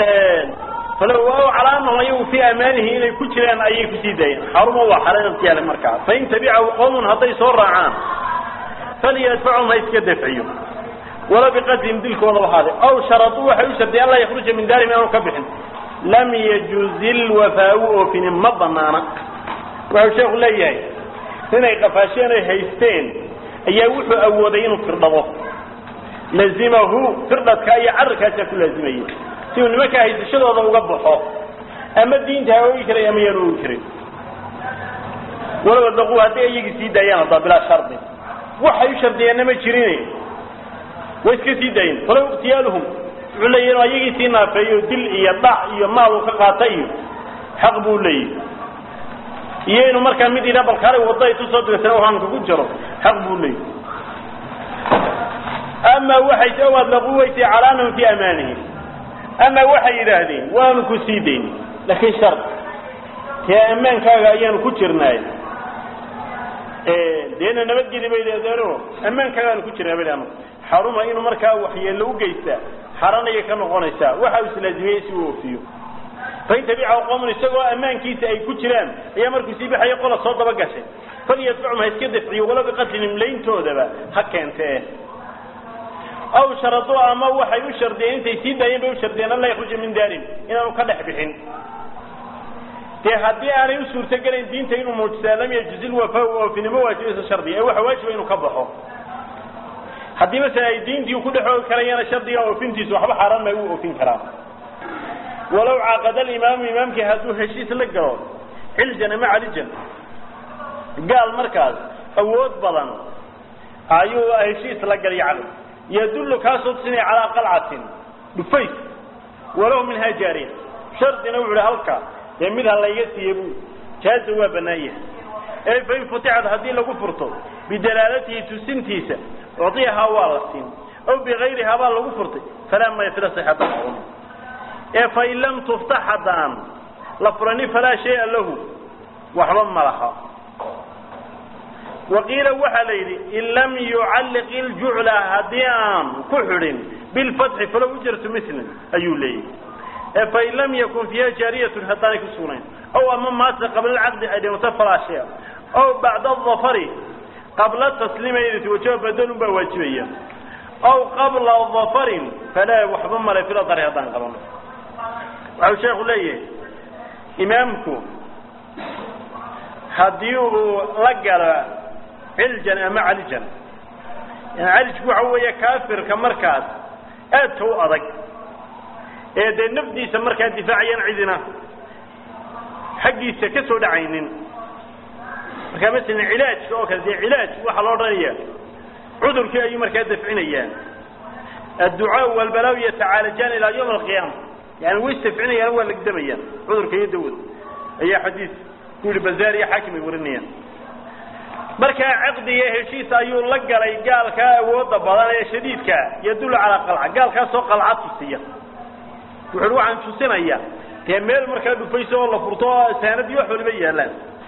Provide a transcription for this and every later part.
falow waaw calaa anahum ayagu fii amaanihi inay ku jiraan ayay kusii daayeen xaruma waa xaran ikhtiyaale markaa fain tabicahu qowmun hadday soo raacaan falyadfachum ha iska dafciyo wala biqadrihim dilkoodaba haade aw sharaduu waxay u shardiyeen anlaa yakruja min daarihim inaanu ka bixin lam yajuzi lwafaau oofinin ma banaana wuxuu sheeku leeyahay inay qafaasheen ay haysteen ayaa wuxuu awooday inuu firdhado lazimahu firdhadka iyo cararkaasaa ku laazimayay si uu nimanka haysashadooda uga baxo ama diinta ha oogi karay ama yaan oogi karin walow adaquu hadday iyagii sii daayaan haddaa bilaa shardi waxay u shardiyeenna ma jirin way iska sii daayeen falow iktiyaaluhum wuxuu leeyahy inuu ayagii sii naafeeyo dil iyo dhac iyo maal uu ka qaata iyo xaq buu leeyahy iyo inuu markaa mid idhaa balkaale wadda ay tusoo dirsana hanka ku jiro xaq buu leeyahy ama waxay ow adlaquu weysay calaa anahum fii amaanihim ama waxay yidhaahdeen waanu ku sii dayn laakiin shar tee ammaankaaga ayaanu ku jirnaay deena nabadgeli bay idhahdeeno ammaankaagaan ku jirnaa bay dhahno xaruma inuu markaa waxyeello u geystaa xaranayay ka noqonaysaa waxa uu islaazimiyey si uu oofiyo fain tabicahu qowmun isagoo ammaankiisa ay ku jiraan ayaa markuu sii baxaya qola soo daba gashay falyadfachum ha iska dafciyo wala biqatlihim layntoodaba ha keentee aw sharaduu ama waxay u shardiyeen intay sii daayeen bay u shardiyeen an laa yakruja min daarin inaanu ka dhex bixin dee haddii aanay u suurtogelayn diinta inuu muujisaa lam yajuzi lwafa oofinimo waajibaysa shardiga ee waxa waajiba inuu ka baxo haddii masala ay diintii ku dhex oogi karayana shardiga oofintiisu waxba xaaraan may u oofin karaa walow caaqada alimaamu imaamkii hadduu heshiis la galo xiljan ama calijan gaal markaas awood badan ayuu heshiis la galay cali yadullu kaasoo tusinaya calaa qalcatin dhufays walow minhaa jaariya shardina wuxu uhi halka dee mid ha layga siiye bu jaaza waa bannaan yahay ee fain futixad haddii lagu furto bidalaalatihi tusintiisa ucdiyahaa waa la siin aw bigayrihaa baa lagu furtay falaa maya fila sixata macun ee fain lam tuftax haddaan la furani falaa shaya lahu waxba ma laha waqiila waxaa la yidhi in lam yucalliq iljucla haddii aan ku xidhin bilfatxi falow ujratu mislin ayuu leeyahy ee fain lam yakun fiiha jaariyatun haddaanay ku sugnayn ow ama maase qabla alcaqdi ay dhimato falaa shaya ow bacda adafari qabla tasliimayati wajaba badalun baa waajibaya ow qabla dafarin falaa waxba male filadari haddaan qabano waxau sheekhu leeyahay imaamku haddii uu la galo ciljan ama calijan yani calijku waxa weeye kaafirka markaas aadka u adag ee dee nafdiisa markaa difaacayaan cidina xaggiisa ka soo dhacaynin markaa masalan cilaajka oo kale dee cilaaj waxaa loo odhanaya cudurkii ayuu markaa dafcinayaan adducaa walbalaa yatacaalajaan ilaa yawm alqiyaama yani way isdafcinayaan waa lagdamayaan cudurka iyo dawad ayaa xadiis ku yihi bazaar iyo xaakim ay warinayaan markaa caqdiga heshiis ayuu la galay gaalkaa awooda badan ee shadiidka yadullu calaa qalca gaalkaasoo qalca tusiya wuxu uhi waxaan tusinaya dee meel markaa dhufayso oo la furto oo saanadii wax waliba yaallaan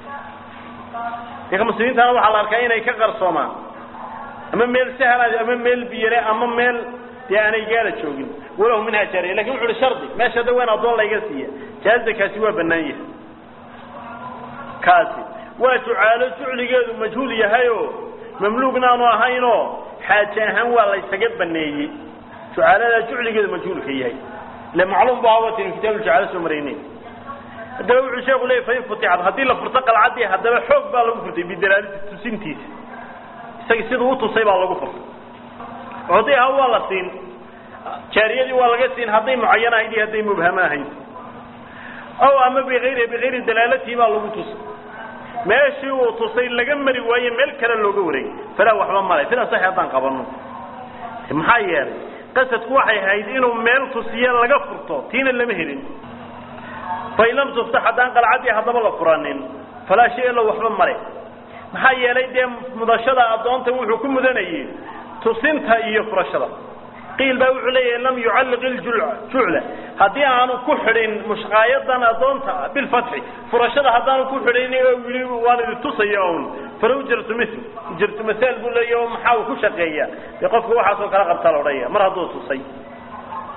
deka muslimiintana waxaa la arkaa inay ka qarsoomaan ama meel sahla ama meel biyare ama meel dee aanay gaala joogin walahu minhaa jaariya lakin wuxu uhi shardi meesha da waan addoon layga siiya jaaza kaasi waa bannaan yahay kaasi waa jucaalo jucligeedu majhuul yahay oo mamluugna aanu ahaynoo xaaje ahaan waa la ysaga baneeyey jucaaladaa jucligeedu majhuulka yahay ile macluum bu ahawatin kitaab jucaalo soo maraynay haddaba wuxuu sheeku leeyay fain futixad haddii la furto qalcadii haddaba xoog baa lagu furtay bidalaalati tusintiisa isaga siduu utusay baa lagu furtay codiha waa la siin jaariyadii waa laga siin hadday mucayan ahayd iyo hadday mubhamo ahayd aw ama biayri bikayri dalaalatihi baa lagu tusay meeshii uu tusay laga mari waaye meel kale looga wareegay falaa waxba malay sida sax haddaan qabano maxaa yeelay qasadku waxay ahayd inuu meel tusiye laga furto tiina lama helin fain lam tuftax haddaan qalcadii haddaba la furanin falaa shay alo waxba male maxaa yeelay dee mudashada addoonta wuxuu ku mudanayey tusinta iyo furashada qiil baa wuxuu leeyahay lam yucalliq iljucla haddii aanu ku xidhin mushqaayadan addoonta bilfatxi furashada haddaanu ku xidhin oo yii waan idi tusaya un falow jartu misl jartu masaal buu leeyahy oo maxaa uu ku shaqeeya dee qofka waxaasoo kala qabtaa la odhanaya mar hadduu tusay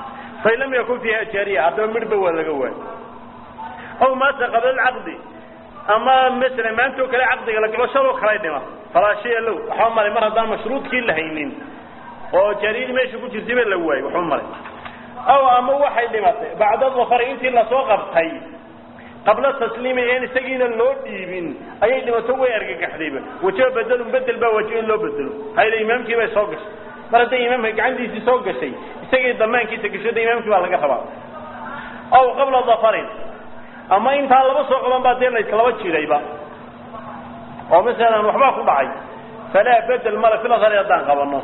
fain lam yakun fiiha jaariya haddaba midhba waa laga waay aw maata qabla alcaqdi ama masalan maanta oo kale caqdiga la galo shaloo kalay dhima falaa shaya low waxba malay mar haddaan mashruudkii la haynin oo jaariyadii meesha ku jirtay ba la waayey waxba malay aw ama waxay dhimatay bacda dafari intii lasoo qabtay qabla tasliimi een isagiina loo dhiibin ayay dhimato way argagaxdayba wajaba bedelun bedel baa wajiba in loo bedelo hayla imaamkii bay soo gashay mar hadday imaamka gacantiisii soo gashay isagii damaankiisa gashada imaamkii baa laga rabaa aw qabla dafarin ama intaa laba soo qaban baa dee layslaba jirayba oo masalan waxbaa ku dhacay falaa bedel male filasari haddaan qabano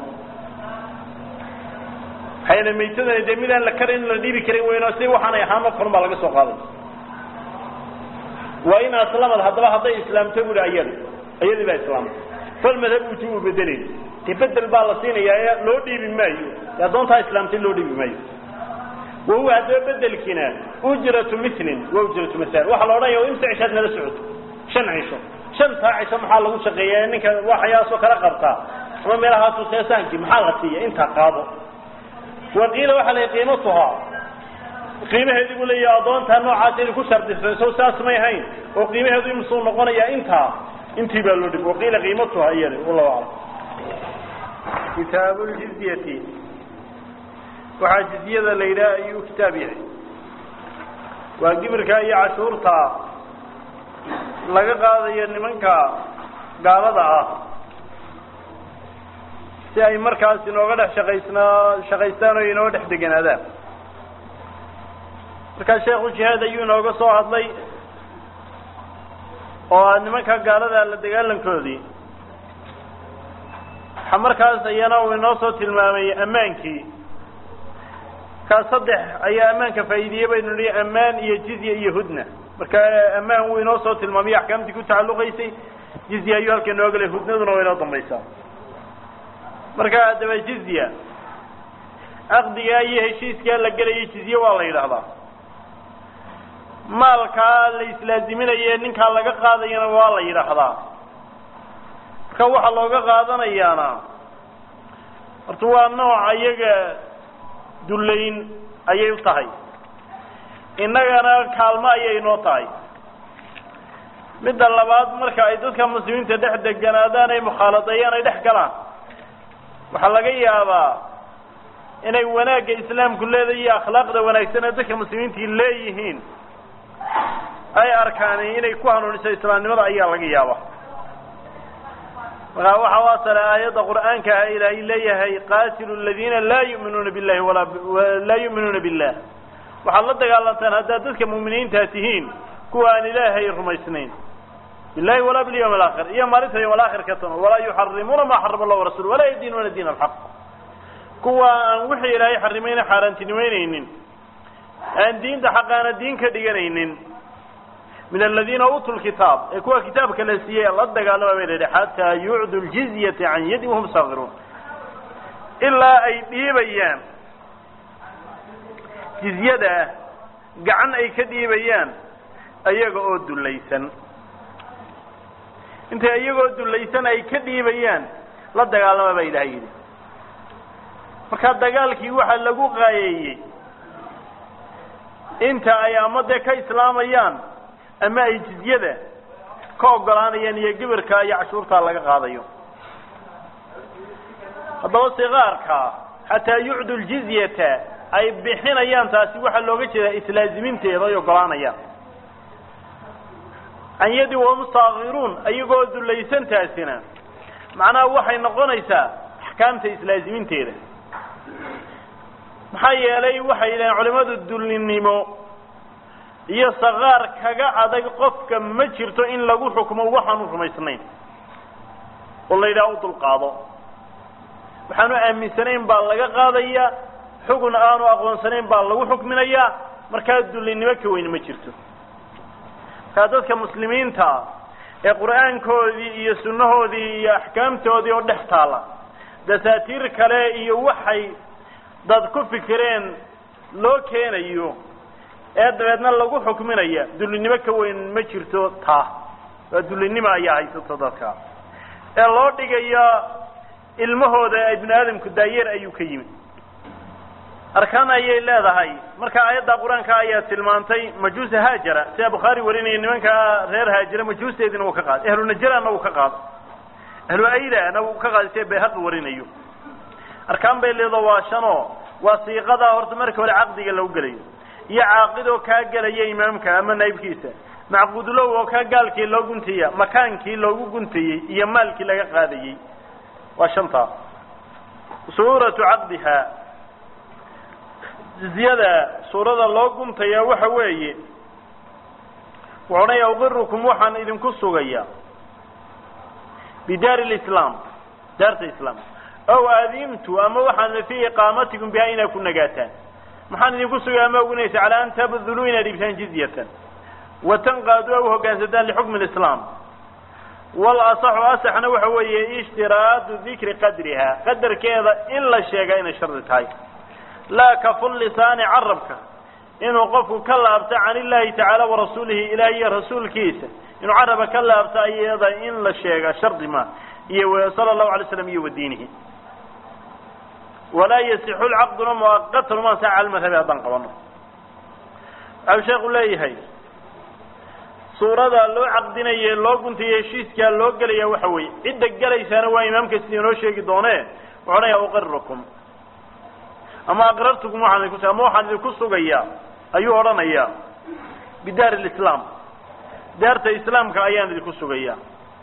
hayla maytadana dee midaan la karan la dhiibi karin weyno si waxaanay ahaanoo kalun baa laga soo qaaday waa in aslamad haddaba hadday islaamto buri ayada ayadii baa islaamtay falmadhab uti uu bedelayn dee bedel baa la siinayaa loo dhiibi maayo dee addoontaa islaamtay loo dhiibi maayo wahuwa haddaba bedelkiina ujratu milin wa ujratu masal waxaa la odhanaya imsa cishaad nala socoto shan cisho shantaa cisho maxaa lagu shaqeeya ninka waxyaasoo kala qabtaa ama meelahaasu seesaankii maxaa la siiya intaa qaado waqiila waxaa la qiimatuhaa qiimaheedii buu leeyahay addoontaa noocaas inay ku shardisay so saas may hayn oo qiimaheedu imsuu noqonayaa intaa intii baa loo dhib waqiila qiimatuha iyada wallahu aclam kitaabu ljizyati waxaa jizyada la yidhaha ayuu kitaab yahay waa gibirka iyo cashuurta laga qaadayo nimanka gaalada ah si ay markaas inooga dhex shaqaysnaa shaqaystaan oo inooga dhex deganaadaan markaa sheekhu jihaad ayuu inooga soo hadlay oo nimanka gaalada la dagaalankoodii waxa markaas iyana uu inoo soo tilmaamay ammaankii kaa saddex ayaa ammaanka faa'iidiyey baynu nihi ammaan iyo jizya iyo hudna marka ammaan wuu inoo soo tilmaamay axkaamtii ku tacalluqaysay jizya ayuu halka inoo galay hudnaduna waa inoo dambaysaa marka haddaba jizya caqdigaa iyo heshiiskaa la gelayay jizye waa la yidhaahdaa maalkaa la islaaziminaye ninkaa laga qaadayana waa la yidhaahdaa marka waxaa looga qaadanayaana horta waa nooc iyaga dullayn ayay u tahay innagana kaalmo ayay noo tahay midda labaad marka ay dadka muslimiinta dhex deganaadaan ay mukhaaladeeyaan ay dhex galaan waxaa laga yaabaa inay wanaagga islaamku leedahay iyo akhlaaqda wanaagsan ee dadka muslimiintii leeyihiin ay arkaan inay ku hanuuniso islaamnimada ayaa laga yaabaa markaa waxa u asale aayadda qur'aanka ah ilaahay leeyahay qaatilu aladiina laa yu'minuuna billahi walaa laa yu'minuuna billah waxaad la dagaalantaan haddaad dadka mu'miniintaa tihiin kuwa aan ilaahay rumaysnayn billahi walaa bilyawm alaakhir iyo maalinta yawm alaakhirka tan walaa yuxarimuuna maa xarama allah warasuul walaa yadiinuuna diin alxaq kuwa aan wixii ilaahay xarimayna xaaraantinimeyneynin aan diinta xaqaana diin ka dhiganaynin min aladiina uutuu lkitaab ee kuwa kitaabka la siiyey la dagaalama bay layihi xataa yucdu ljizyata can yadin wahum saakiruun ilaa ay dhiibayaan jizyada gacan ay ka dhiibayaan ayaga oo dullaysan intay iyagoo dullaysan ay ka dhiibayaan la dagaalama baa ilahay yidhi markaa dagaalkii waxaa lagu qaayeeyey inta ay ama dee ka islaamayaan ama ay jizyada ka ogolaanayaan iyo gibirka iyo cashuurtaa laga qaadayo haddaba sikaarka xataa yucdu ljizyata ay bixinayaan taasi waxaa looga jeedaa islaaziminteeda ay ogolaanayaan can yadi wahum saakiruun ayagoo dullaysan taasina macnaha waxay noqonaysaa axkaamta islaaziminteeda maxaa yeelay waxay yidhahen culimadu dullinimo iyo sakaar kaga adag qofka ma jirto in lagu xukmo waxaanu rumaysnayn oo la yidhaha u dulqaado waxaanu aaminsanayn baa laga qaadaya xugun aanu aqoonsanayn baa lagu xukminayaa markaa dullinimo ka weyn ma jirto markaa dadka muslimiinta ee qur'aankoodii iyo sunnahoodii iyo axkaamtoodii oo dhex taala dasaatiir kale iyo waxay dad ku fikireen loo keenayo ee dabeedna lagu xukminaya dullinimo ka weyn ma jirto taa waa dullinimo ayaa haysato dadka ee loo dhigayo ilmahooda ibnu aadamku daayeer ayuu ka yimid arkaan ayay leedahay marka aayadda qur-aanka ayaa tilmaantay majuusa haajara sida bukhaari warinaya nimanka reer haajira majuusteedina uu ka qaaday ahlu najrana uu ka qaado ahlu aydana uu ka qaaday sida bayhaqi warinayo arkaan bay leedo waa shanoo waa siiqadaa horta marka hore caqdiga lagu gelayo iyo caaqidoo kaa gelaya imaamka ama naybkiisa macquudlow oo kaa gaalkii loo guntaya makaankii loogu guntayey iyo maalkii laga qaadayey waa shantaa suuratu caqdiha jizyada suurada loo guntaya waxa weeye wuxuu odhanaya uqirukum waxaan idinku sugaya bidaari lislaam daarta islaam ow aadimtu ama waxaan fii iqaamatikum biha inaad ku nagaataan maxaan idinku sugaya ama ogunaysa calaa an tabduluu inaad dhiibtaan jizyatan watanqaadu aw hoggaansataan lixukmi lislaam walasaxu asaxna waxa weeye ishtiraadu dikri qadriha qadarkeeda in la sheega inay shardi tahay laa kaful lisaani carabka inuu qofku ka laabto can illaahi tacaala warasuulihi ilaah iyo rasuulkiisa inuu caraba ka laabto ayada in la sheega shardi ma iyo sala allahu alay slam iyo wadiinihi walaa yasixu lcaqduna muaqatan uma ansaxa cala madhabi haddaan qabano waxau sheekhu leeyahay suurada loo caqdinaye loo guntaye heshiiskaa loo gelaya waxa weeye cidda gelaysaana waa imaamka sida inoo sheegi doone wuxuu odhanaya uqirikum ama aqrartukum waxaan idinku ama waxaan idinku sugayaa ayuu odhanayaa bidaari lislaam daarta islaamka ayaan idinku sugayaa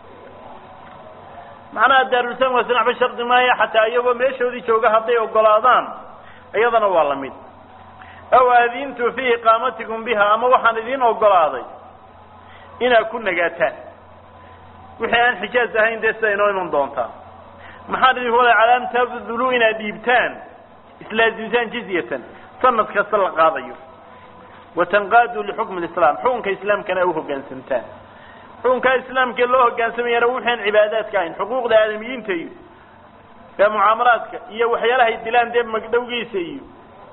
macnaha daarulislaam waa sinaxba shardi maayo xataa iyagoo meeshoodii jooga hadday ogolaadaan iyadana waa la mid aw aadintu fii iqaamatikum biha ama waxaan idiin ogolaaday inaad ku nagaataan wixii aan xijaaz ahayn dee sida inoo iman doontaa maxaan idinku wada calaa an tabduluu inaad dhiibtaan islaazimtaan jizyatan sanad kasta la qaadayo watanqaaduu lixukmi lislaam xukunka islaamkana u hoggaansamtaan xukunkaa islaamka loo hoggaansamayana wuxuan cibaadaadka ahayn xuquuqda aadamiyiinta iyo ee mucaamalaadka iyo waxyaalahay dilaan dee magdhowgiisa iyo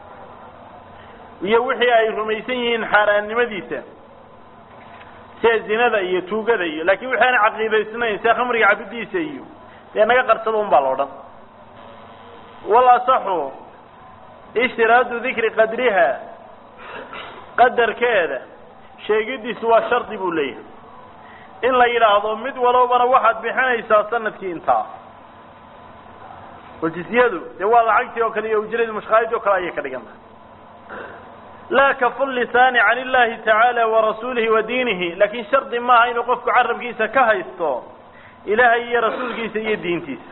iyo wixii ay rumaysan yihiin xaaraannimadiisa sida zinada iyo tuugada iyo laakiin wixi aan caqiidaysnayn sida khamriga cabidiisa iyo dee naga qarsado un baa la odhan walasaxu ishtiraadu dikri qadriha qadarkeeda sheegidiisu waa shardi buu leeyahay in la yidhaahdo mid walobana waxaad bixinaysaa sanadkii intaa oo jisyadu dee waa lacagtii oo kale iyo ujradii mushkaalidii o kale ayay ka dhigan tahay laa kaful lisaani can illahi tacaala warasuulihi wa diinihi laakiin shardi maaha inuu qofku carabkiisa ka haysto ilaahay iyo rasuulkiisa iyo diintiisa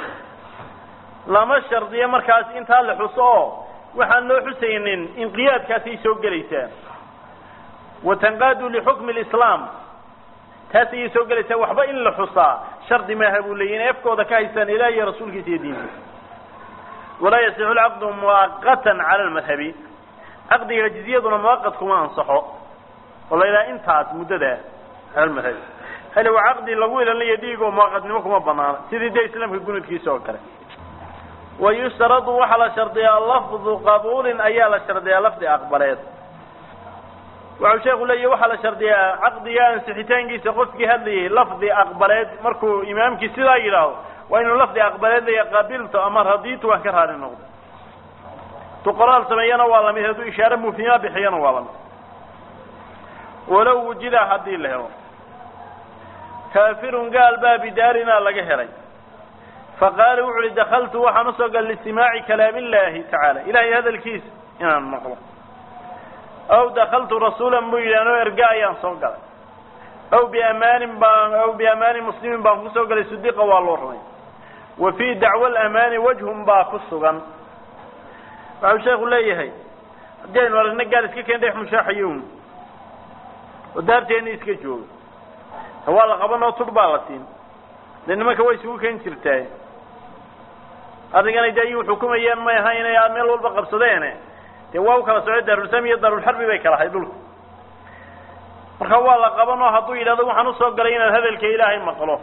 lama shardiyo markaas intaa la xuso oo waxaan loo xusaynin inqiyaadkaasay soo gelaysaa watanqaadu lixukmi lislaam taas ayay soo gelaysaa waxba in la xusaa shardi maaha buu leeyay inay afkooda ka haystaan ilaah iyo rasuulkiisa iyo diintiisa walaa yasixu lcaqdu muwaqatan cala lmadhabi caqdiga jizyaduna muwaqat kuma ansaxo oo la yidhaha intaas muddada cala lmadhabi hale waa caqdi lagu ilaalinayo dhiig oo muwaqatnimo kuma banaana sidii dee islaamka gunudkiisa oo kale wayushtaradu waxaa la shardiyaa lafdu qabuulin ayaa la shardiyaa lafdi aqbaleed waxau sheeku leeyahy waxaa la shardiyaa caqdiga ansixitaankiisa qofkii hadlayay lafdi aqbaleed markuu imaamkii sidaa yidhaahdo waa inuu lafdi aqbaleed leeya qabilto ama radiitu waan ka raali noqdo tu qoraal sameeyana waa lamid hadduu ishaare mufhima bixiyana waa lamid walow wujida haddii la helo kaafirun gaal baa bidaarina laga helay faqaala wuxu uhi dakaltu waxaan usoo galay listimaaci kalaam illaahi tacaala ilahay hadalkiisa inaan maqlo aw dakaltu rasuulan buu yidhi anoo erga ayaan soo galay aw biamaanin baan aw biamaani muslimin baan kusoo galay sidiqa waa loo rumay wa fii dacwa alamaani wajhun baa ku sugan waxau sheeku leeyahay haddii aynu aragna gaal iska keen dhex mushaaxayown oo daarteeni iska jooga ta waa la qabanoo tur baa la siin dee nimanka way isugu ken jirtaa arringanay de ayuu xukumayeen may ahayn inay meel walba qabsadeene dee waa u kala socday daarulislaam iyo daarulxarbi bay kala ahay dhulka marka waa la qabanoo hadduu yidhahdo waxaan usoo galay inaad hadalka ilaahay maqlo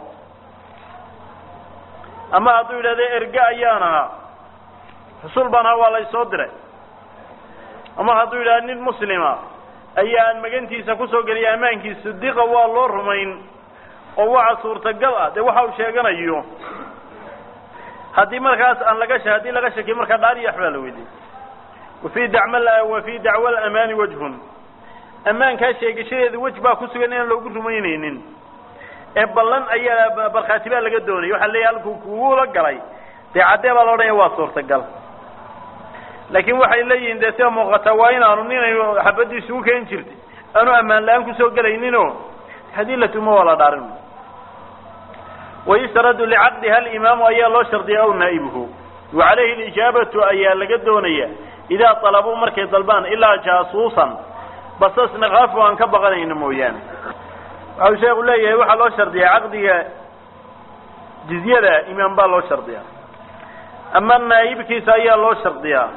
ama hadduu yidhahdo erge ayaan ahaa xusul baan ahaa waa la isoo diray ama hadduu yidhahdo nin muslima ayaan magantiisa kusoo geliya ammaankiisa sidiqa waa loo rumayn oo waxa suurtagal ah dee waxa uu sheeganayo haddii markaas aan laga haddii laga shakiyo markaa dhaar iyo waxbaa la weydiiyey wafii dacma wafii dacwa alamaani wajhun ammaankaa sheegashadeeda wej baa ku sugan inaan loogu rumaynaynin ee ballan ayaa barkhaati baa laga doonaya waxaa leeyahy halkuu kugula galay dee caddee baa la odhanaya waa suurtagal laakiin waxay leeyihiin dee sida muuqata waa inaanu ninaynu xabadii isugu keeni jirtay aanu ammaan la-aan kusoo gelayninoo haddii la tumo waa la dhaarin wayustaradu licaqdiha alimaamu ayaa loo shardiyay aw naa'ibuhu wa calayhi alijaabatu ayaa laga doonaya idaa talabuu markay dalbaan ilaa jaasuusan basas nakaafu aan ka baqanayno mooyaane waxau sheekhu leeyahay waxaa loo shardiyaa caqdiga jizyada imaam baa loo shardiyaa ama naa'ibkiisa ayaa loo shardiyaa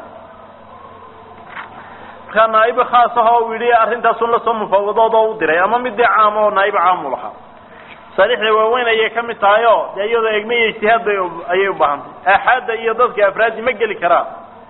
markaa naa'ib khaas ah oo u yidhi arrintaasun lasoo mufaawadood oo u diray ama mid dee caam oo naa'ib caamu lahaa saalixda waaweyn ayay ka mid tahay oo dee iyadoo egme iyo ijtihaad bay ayay u baahantay aaxaadda iyo dadka afraadi ma geli karaan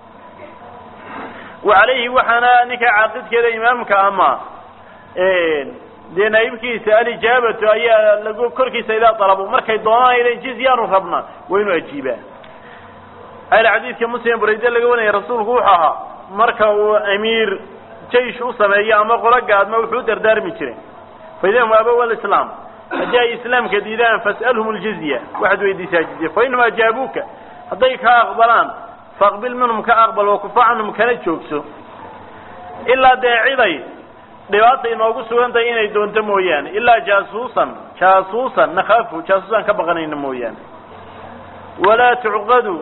wa calayhi waxaana ninka caaqidkeeda imaamka ama dee naa'ibkiisa alijaabatu ayaa lagu korkiisa idaa dalabo markay doonaan ilan jizyaanu rabna waa inuu ajiibaa al xadiidka muslim burayde laga wanaya rasuulku wuxuu ahaa marka uu amiir jaysh u sameeyo ama qolo gaadma wuxuu dardaarmi jiray faidahum abow alislaam haddii ay islaamka diidaan fas'alhum ljizya waxaad weydiisaa jizya fainhum ajaabuuka hadday ka aqbalaan faaqbil minhum ka aqbal wakufa canhum kana joogso ilaa dee ciday dhibaata inoogu sugan tahay inay doonto mooyaane ilaa jaasuusan jaasuusan nakhaafu jaasuusan ka baqanayna mooyaane walaa tucqadu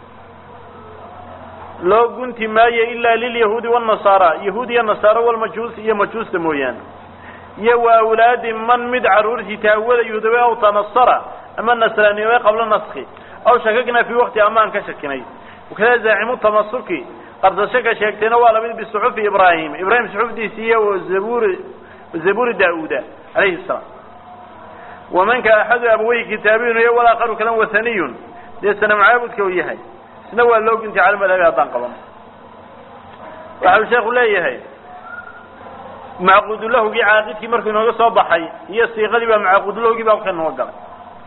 loo gunti maayo ilaa lilyahuudi wاnasaara yahuud iyo nasaaro walmajuus iyo majuusta mooyaane iyo wa awlaadi man mid caruurtii taawada yuhudabe aw tanasara ama nasraaniyobe qabla naski aw shakakna fii wakti amaan ka shakinay wakada zaacimu tamasuki qabsasho ka sheegtayna waa lamid bisuxufi ibraahim ibraahim suxufdiisi iyo zaburi zaburi daauda calayhi salaam wamanka axadu abaweyhi kitaabiyun iyo walaakaru kalan wathaniyun dee sanam caabudka uu yahay isna waa loo guntay cala madhabi haddaan qaban waxa uu sheekhu leeyahay macquudulahugii caaqidkii markuu inooga soo baxay iyo siiqadii baa macquudulahugii baa halka inoo galay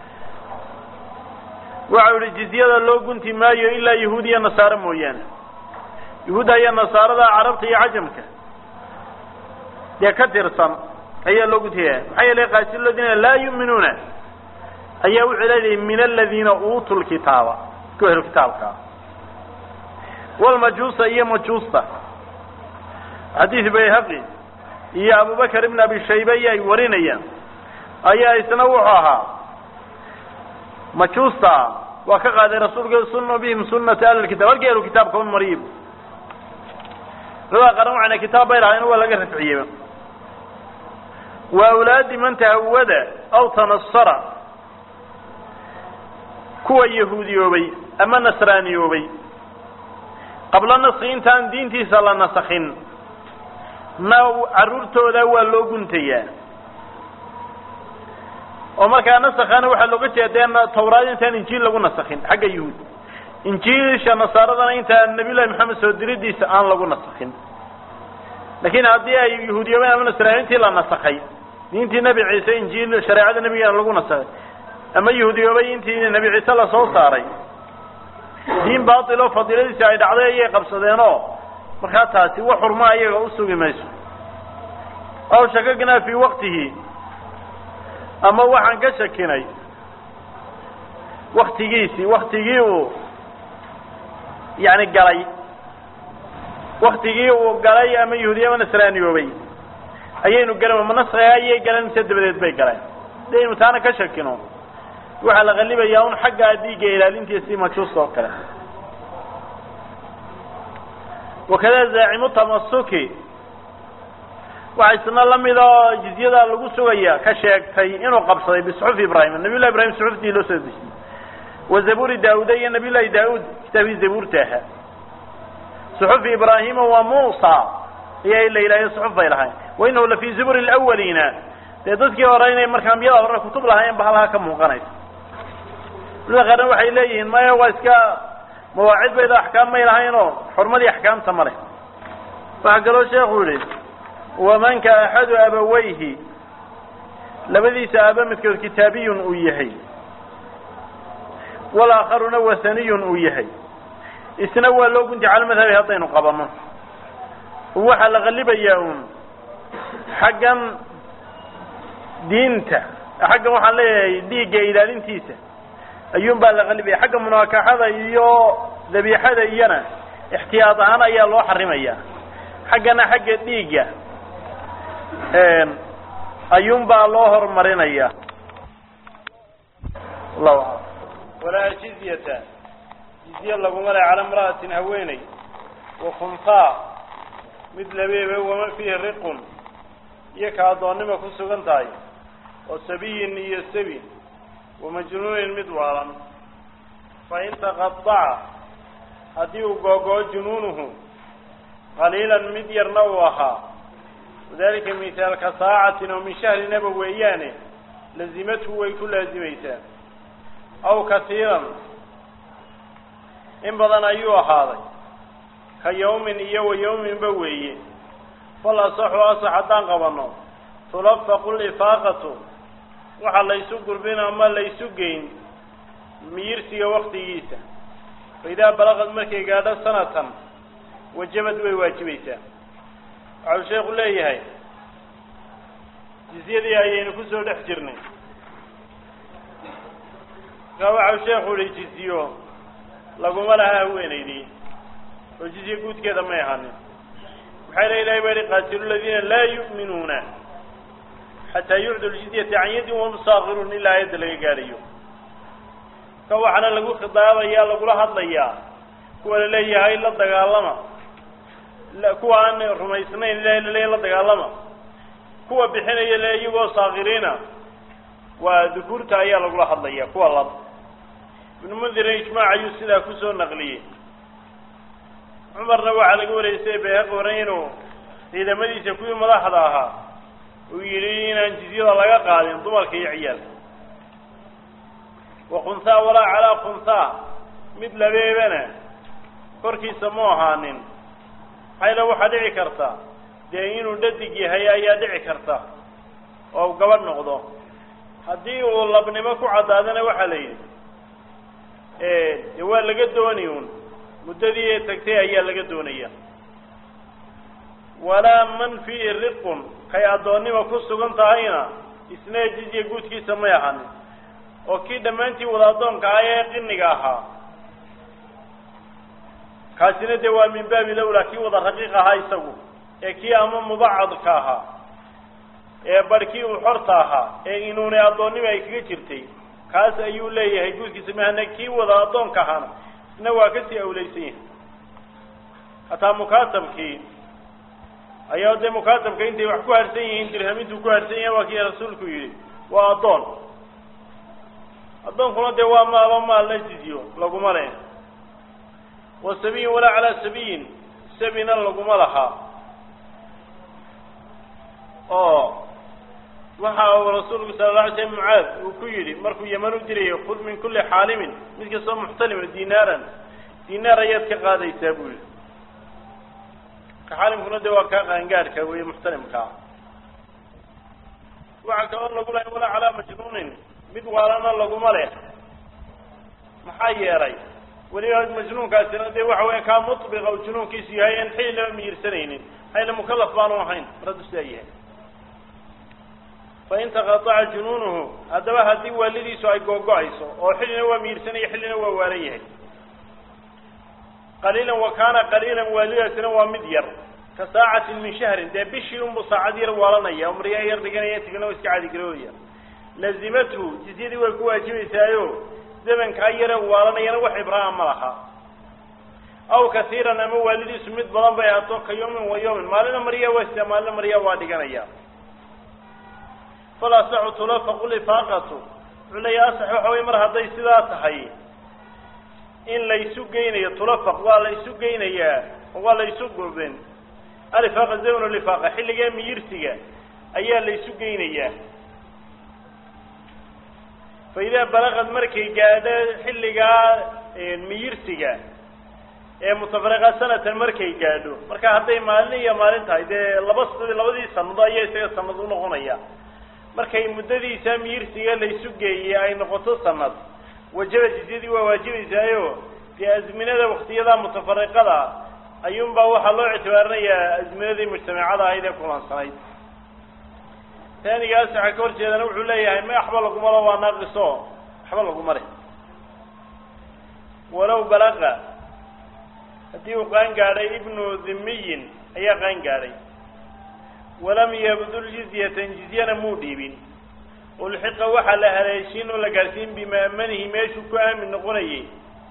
waxau yihi jizyada loo gunti maayo ilaa yahuud iyo nasaare mooyaane yahuudda iyo nasaarada carabta iyo cajamka dee ka tirsan ayaa loo guntaya maxaa yeelay qaasi ladina laa yu'minuuna ayaa wuxuu leeyahay min aladiina uutuu lkitaaba ku helo kitaabkaa walmajuusa iyo majuusta xadiid bayhaqi iyo abubakar ibn abi shayba iyo ay warinayaan ayaa isna wuxuu ahaa majuusta waa ka qaaday rasuulka sunu bihim sunata ahli kitab halkii ahlu kitaabka un mariib labada qaran waxayna kitaab bay lahayn waa laga rafciyeyba wa awlaadi man tahawada aw tanasara kuwa yahuudiyoobay ama nasraaniyoobay qabla naski intaan diintiisa la nasakhin na carruurtooda waa loo guntayaa oo markaa nasakana waxaa looga jeeda tawraad intaan injiil lagu nasakhin xagga yahuud injiilsha nasaaradana intaan nabiy llahi maxamed soo diridiisa aan lagu nasakhin laakiin haddii ay yahuudiyoobeen ama nasraaniintii la nasakhay diintii nebi ciise injiil shareecada nebigana lagu nasakhay ama yahuudiyoobay intii nebi ciise lasoo saaray diin baatiloo fadiiladiisi ay dhacday ayay qabsadeenoo markaa taasi wax xurmaa iyaga usugi mayso aw shakagnaa fii waktihi ama waxaan ka shakinay waktigiisii waktigii uu yani galay waktigii uu galay ama yahuudiya ama nasraaniyoobay ayaynu galan ma naskiga ayay galeen mise dabadeed bay galeen hadaynu taana ka shakino waxaa la qalibayaa un xaggaa dhiigga ilaalintiisii majuusta oo kale wakada zaacimu tamasuki waxa isna lamid oo jizyada lagu sugaya ka sheegtay inuu qabsaday bisuxufi ibrahim nabiy llahi ibrahim suxuftii loo soo dejiyey wa zaburi daauda iyo nabiy llahi daauud kitaabkii zabuurta ahaa suxufi ibraahima waa muusa ayaa la yidhahyo suxuf bay lahayn wa inahu la fii zuburi lawaliina dee dadkii hore inay marka ambiyada hore kutub lahaayeen ba halkaa ka muuqanaysa culimada qaarna waxay leeyihiin maya waa iska mawaacid bayda axkaam may lahayn oo xurmadii axkaamta ma leh waxaa kaloo sheekhu yihi wamanka axadu abawayhi labadiisa aaba midkood kitaabiyun uu yahay walaakharuna wahaniyun uu yahay isna waa loo gunti cala madhabi haddaynu qabano waxaa la qalibayaa uun xaggan diinta xaggan waxaan leeyahay dhiigga ilaalintiisa ayuun baa la qalibaya xagga munaakaxada iyo dabiixada iyona ixtiyaad ahaan ayaa loo xarimaya xaggana xagga dhiigga ayuun baa loo horumarinaya allahu alam walaa jizyata jizye laguma le cala imra'atin haweeney wa khunfaa mid labeebe waman fiihi riqun iyo ka addoonnima ku sugan tahay oo sabiyin iyo sabi wamajnuunin mid waalan fa in taqadaca haddii uu googoo junuunuhu qaliilan mid yarna uu ahaa wadalika mithaalka saacatin oo min shahrinaba weeyaane lazimathu way ku laazimaysaa aw katiiran in badan ayuu ahaaday ka yawmin iyo wa yawminba weeye fal asaxu asax haddaan qabanno tulafaqu lifaaqatu waxa laysu gurbin ama laysu geyn miyirsiga waktigiisa fa idaa balaqad markay gaadho sanatan wajabad way waajibaysaa waxau sheekhu leeyahay jizyadii ayaynu kusoo dhex jirnay markaa waxau sheekhu ihi jizyo laguma laha haweenaydii oo jizye guudkeeda may ahanin maxaa la ilahay baa yihi qaatilu ladiina laa yu'minuuna xataa yucdu ljizyata can yadin wahum saakiruun ilaa aayadda laga gaadhayo ka waxaana lagu khidaabayaa lagula hadlayaa kuwa la leeyahay la dagaalama kuwa aan rumaysnayn ilahay laleeyahy la dagaalama kuwa bixinaya le iyagoo saakiriina waa dukuurta ayaa lagula hadlaya kuwa lab ibnu mundirin ijmaac ayuu sidaa kusoo naqliyey cumarna waxaa laga waraysay bayhaqi horan inuu ciidamadiisa kuwii madaxda ahaa uu yidhi inaan jizyada laga qaadin dumarka iyo ciyaalka wa khunhaa walaa calaa khunhaa mid labeebana korkiisa mu ahaanin maxayla waxaa dhici karta dee inuu dhadig yahay ayaa dhici karta oo gabadh noqdo haddii uu labnimo ku caddaadana waxaa la yidhi dee waa laga dooni un muddadii tagtay ayaa laga doonaya walaa man fiihi riqun kay addoonnima ku sugan tahayna isna jizya guudkiisa may ahanin oo kii dhammaantii wada addoonka ah ee qiniga ahaa kaasina dee waa min baabi lawlaa kii wada raqiiq ahaa isagu ee kii ama mubacadka ahaa ee barhkii uu xorta ahaa ee inuunay addoonnima ay kaga jirtay kaas ayuu leeyahay guudkiisa mahana kii wada addoonka ahaana isna waa kasii awlaysan yahay hataa mukaatabkii ayaa dee mukaatabka intay wax ku harsan yihiin dirhamintuu ku harsan yahay waa kii rasuulku yidhi waa addoon addoonkuna dee waa maalo maal la jizyo laguma leh wa sabiyin walaa calaa sabiyin sabina laguma lahaa oo waxa uu rasuulku sala la alay slam mucaad uu ku yidhi markuu yaman u dirayo khud min kulli xaalimin mid kastoo muxtalima dinaaran dinaar ayaad ka qaadaysaa buu yihi ka xaalimkuna dee waa kaa qaangaadhka weeye muxtalimkaa waxaa kaloo lagu lahay walaa calaa majnuunin mid waalana laguma leh maxaa yeelay weliba majnuunkaasina dee waxa weya kaa mubiqa u junuunkiisu yahay aan xilli lama miyirsanaynin maxayla mukalaf baanu ahayn maradu sidaa yahay fain taqataca junuunuhu haddaba haddii waalidiisu ay googo-ayso oo xillina waa miyirsanaya xillina waa waalan yahay qaliilan wa kaana qaliilan waalidaasina waa mid yar ka saacatin min shahrin dee bishii unbu saacad yar waalanaya oo maryaa yar dhiganaya tigna iska cadigaroodaya lazimathu jizyadii way ku waajibaysaayo zamankaa yare waalanayana wax ibraha ma laha aw kasiiran ama waalidiisu mid badan bay ahaato ka yawmin wa yawmin maalina maryaa waa sitaa maalina maryaa waa dhiganaya fal asaxu tulafaqu lifaaqatu wuxuu leeya asax waxa wey mar hadday sidaa tahay in laysu geynayo tulafaq waa la isu geynayaa oo waa la isu gurbin alifaaqa zamnu lifaaqa xilligaa miyirsiga ayaa la isu geynayaa fa idaa balaqad markay gaadho xilligaa miyirsiga ee mutafariqa sanatan markay gaadho marka hadday maalin iyo maalin tahay dee laba labadii sanado ayaa isaga sanad unoqonaya markay muddadiisa miyirsiga laysu geeyey ay noqoto sanad wajaba jizyadii waa waajibaysaayo dee azminada waktiyada mutafariqada ayuunbaa waxaa loo ictibaarinayaa azminadii mujtamacada ahayd ee kulansanayd taanigaas waxaa ka hor jeedana wuxuu leeyahay ma waxba lagumalo waa naaqiso waxba laguma leh walow balaqa haddii uu qaan gaadhay ibnu dhimiyin ayaa qaan gaadhay walam yabdul jizyatan jizyana muu dhiibin ulxiqa waxaa la haleeshiin oo la gaadhsiin bimaamanihi meeshuu ku aamin noqonayay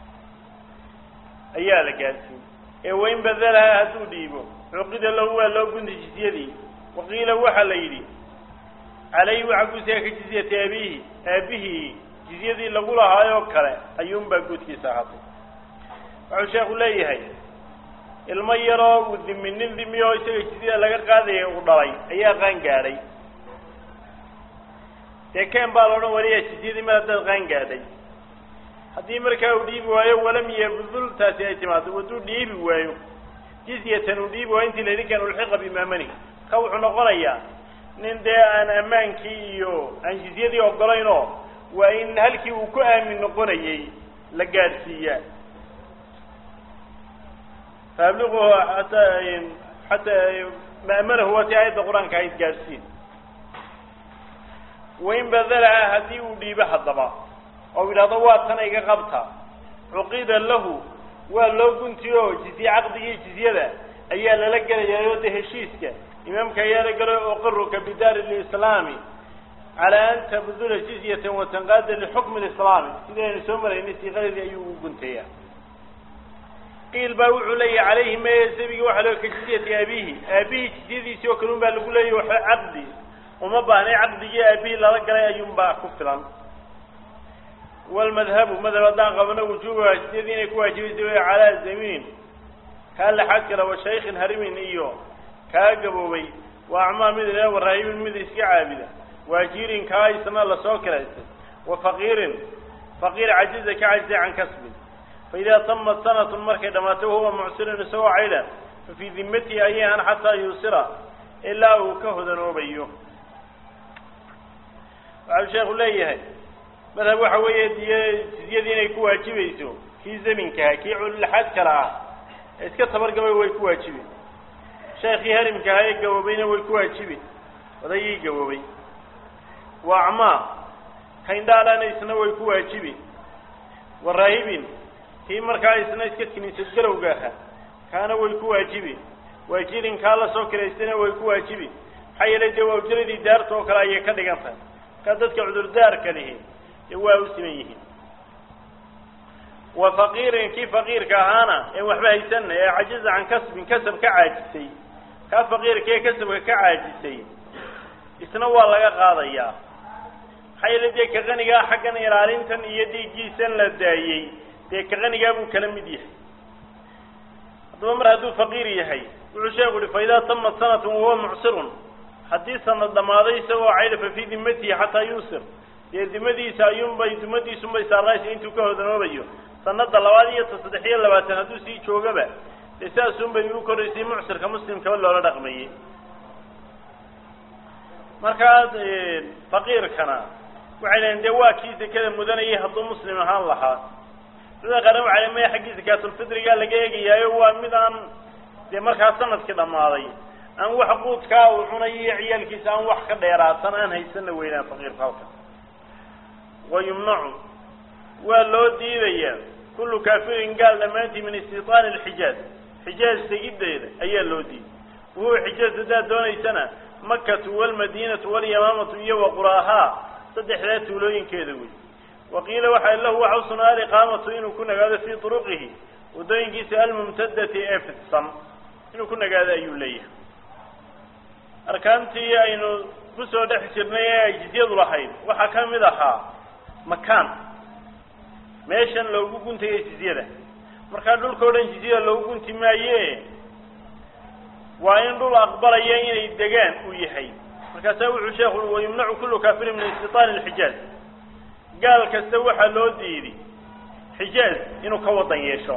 ayaa la gaadhsiin ee wain badalaha hadduu dhiibo cuqida lahu waa loo gunta jizyadii waqiila waxaa la yidhi calayhi waxaa guudsiga ka jizyati abiihi aabihii jizyadii lagu lahaayoo kale ayuunbaa guudkiisa ahaatay wuxuu sheekhu leeyahay ilmo yaroo uu dimi nin dimi oo isaga jizyada laga qaadaya uu dhalay ayaa qaan gaadhay dee ken baa la odhan waliya jizyadii mar haddaad qaan gaadhay haddii markaa uu dhiibi waayo walam yabdul taasi ay timaado hadduu dhiibi waayo jizyatan uu dhiibi waayo intii laydin kan ulxiqa bimaamani ka wuxuu noqonayaa nin dee aan ammaankii iyo aan jizyadii ogolaynoo waa in halkii uu ku aamin noqonayay la gaadhsiiyaa faabliquhu hataa xataa ma'manahu waa tii aayadda qur-aanka ahayd gaadhsiin wain badalaha haddii uu dhiibo haddaba oo yidhahdo waa tana iga qabta cuqida lahu waa loo guntiyo jizye caqdigii jizyada ayaa lala gelayaayoo de heshiiska imaamka ayaa la gelay uqiruka bidaari lislaami calaa an tabdula jizyatan watanqaada lixukmi lislaami sidii aynu soo maraynay siiqadeedii ayuu ugu guntayaa qiil baa wuxuu leeyahy calayhi meye sabigi waxaa loo ka jizyati aabihi aabihii jizyadiisii oo kale un baa lagu leeyahy waxa caqdi uma baahnay caqdigii aabihii lala galay ayuunbaa ku filan walmadhabu madhab haddaan qabno wujuubaha jizyadii inay ku waajibaysa way calaa zamiin kaa laxaad kale wa shaykhin harimin iyo kaa gaboobay wa acmaa mid ile waraahimin mid iska caabida waajirin kaa isna lasoo kiraystay wa faqiirin faqiir cajiza ka cajisay can kasbin fa idaa tamat sanatun markay dhammaatay wahuwa mucsirin isagoo caydha fa fii dimatihi ayay an xataa yuusira ilaa uu ka hodanoobayo waxau sheekhu leeyahay madhab waxa weeye diy jizyadii inay ku waajibayso kii zaminkaha kii cululaxaad kale ah ee iska tabargabay way ku waajibi sheekii harimkaha ee gaboobayna way ku waajibi odayii gaboobay wa acmaa kaindhaalana isna way ku waajibi wa raahibin kii markaa isna iska kiniisad galowga aha kaana way ku waajibi waajirin kaa lasoo kiraystayna way ku waajibi maxaa yeelay dee waa ujaradii daarta oo kale ayay ka dhigan tahay markaa dadka cudurdaarka lihi dee waa u siman yihiin wa faqiirin kii faqiirka ahaana ee waxba haysanna ee cajiza can kasbin kasab ka caajisay kaa faqiirka ee kasabka ka caajisay isna waa laga qaadayaa maxaa yeele dee ka qanigaa xaggan ilaalintan iyo dhiiggiisan la daayey dee ka qanigaa buu kala mid yahay haddaba mar hadduu faqiir yahay wuxuu sheeku uhi fa idaa tamat sanatun wahuwa mucsirun haddii sanad dhammaaday isagoo caydha fa fii dimatihi xataa yuusir dee dimadiisa ayuunbay dimadiisunbay saarnaysa intuu ka hodanoobayo sanada labaad iyo ta saddex iyo labaatan hadduu sii joogaba dee saasunbay u koraysay mucsirka muslimkaba loola dhaqmayey markaa faqiirkana waxay leeyiin dee waa kii sekada mudanayay hadduu muslim ahaan lahaa culimada qaarna waxay leein maya xaggii sakaatulfitrigaa laga eegayaayo waa mid aan dee markaa sanadkii dhammaaday aan wax quudkaa uu cunayo iyo ciyaalkiisa aan wax ka dheeraatan aan haysanna weynaan faqiirka halka wa yumnacu waa loo diidayaa kullu kaafirin gaal dhammaantii min istitaani alxijaaz xijaaz tegiddeeda ayaa loo diiday wuhuwa xijaaz haddaad doonaysana makatu walmadiinatu walyamaamatu iyo waquraahaa saddexdaa tuulooyinkeeda wey waqiila waxaa lahu waxa u sugnaa aliqaamatu inuu ku nagaado fii turuqihi waddooyinkiisa almumtadati ee fidsan inuu ku nagaado ayuu leeyahay arkaantii aynu kusoo dhex jirnay ee ay jizyadu lahayd waxaa ka mid ahaa makaan meeshan loogu guntaya jizyada markaa dhulka o dhan jizyada loogu gunti maaye waa in dhul aqbalaya inay degaan uu yahay markaasaa wuxuu sheekhu ui wayumnacu kullu kaafirin min istitaani alxijaaz gaal kasta waxaa loo diiday xijaaz inuu ka wadan yeesho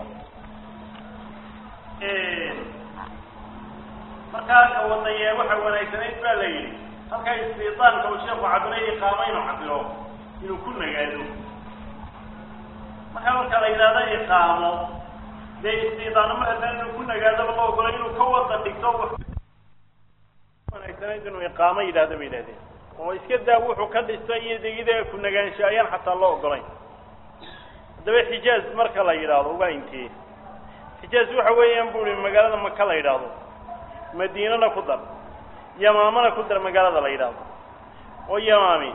markaa ka wadanye waxa wanaagsanayd baa la yidhi halkaa istitaanka uu sheekhu cabinay iqaamo inuu cabiro inuu ku nagaado markaa marka la yidhahdo iqaamo dee istiidaano mar haddaan inuu ku nagaadaba la ogolay inuu ka wadan dhigto wanaagsanayd inuu iqaamo yidhahdo bay yidhahdeen oo iska daa wuxuu ka dhistay iyo degida ku nagaansho ayaan xataa loo ogolayn haddaba xijaaz marka la yidhaahdo uga intee xijaaz waxa weeyaan bu ihi magaalada maka la yidhaahdo madiinana ku dar yamaamana ku dar magaalada la yidhaahdo oo yamaami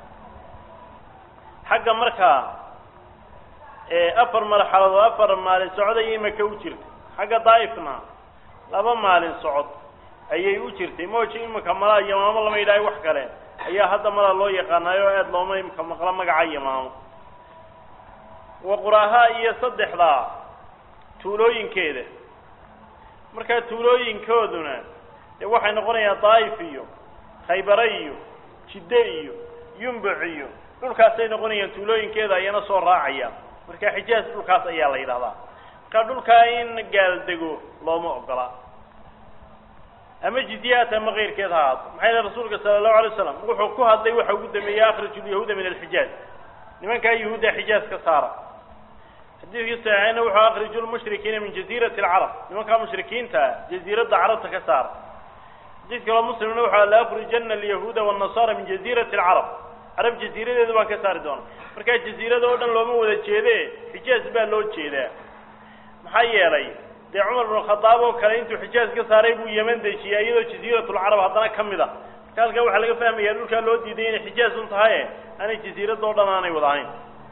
xagga markaa afar marxaladood afar maalin socod ayay maka u jirtay xagga daa'ifna laba maalin socod ayay u jirtay mooji imika malaa yamaamo lama yidhaayo wax kale ayaa hadda malaa loo yaqaanaayo o aada looma imika maqlo magaca yamaamo waquraaha iyo saddexdaa tuulooyinkeeda markaa tuulooyinkooduna dee waxay noqonayaan daa'if iyo khaybare iyo jidde iyo yumbuc iyo dhulkaasay noqonayaan tuulooyinkeeda ayana soo raacayaan marka xijaaz dhulkaas ayaa la yidhahdaa marka dhulkaa in gaal dego looma ogola ama jizyaat ama keyrkeed ha ahaato maxay yihi rasuulka sala allahu alay waslam wuxuu ku hadlay waxa ugu dambeeyey akhriju lyahuuda min alxijaaz nimankaa yahuudda xijaaz ka saara xadiidkii saxiixayna wuxuu akhriju lmushrikiina min jaziirati alcarab nimankaa mushrikiinta jaziiradda carabta ka saara xadiid kaloo muslimna wuxuu la akrijana alyahuuda wannasara min jaziirati alcarab carab jaziiradeeda baan ka saari doona markaa jaziirada oo dhan looma wada jeede xijaaz baa loo jeedaa maxaa yeelay dee cumar binu khadaab oo kale intuu xijaaz ka saaray buu yeman dejiyay iyadoo jaziiratulcarab haddana ka mid a marka halkaa waxaa laga fahmaya dhulkaa loo diiday inay xijaaz un tahaye aanay jaziirada oo dhan aanay wada ahayn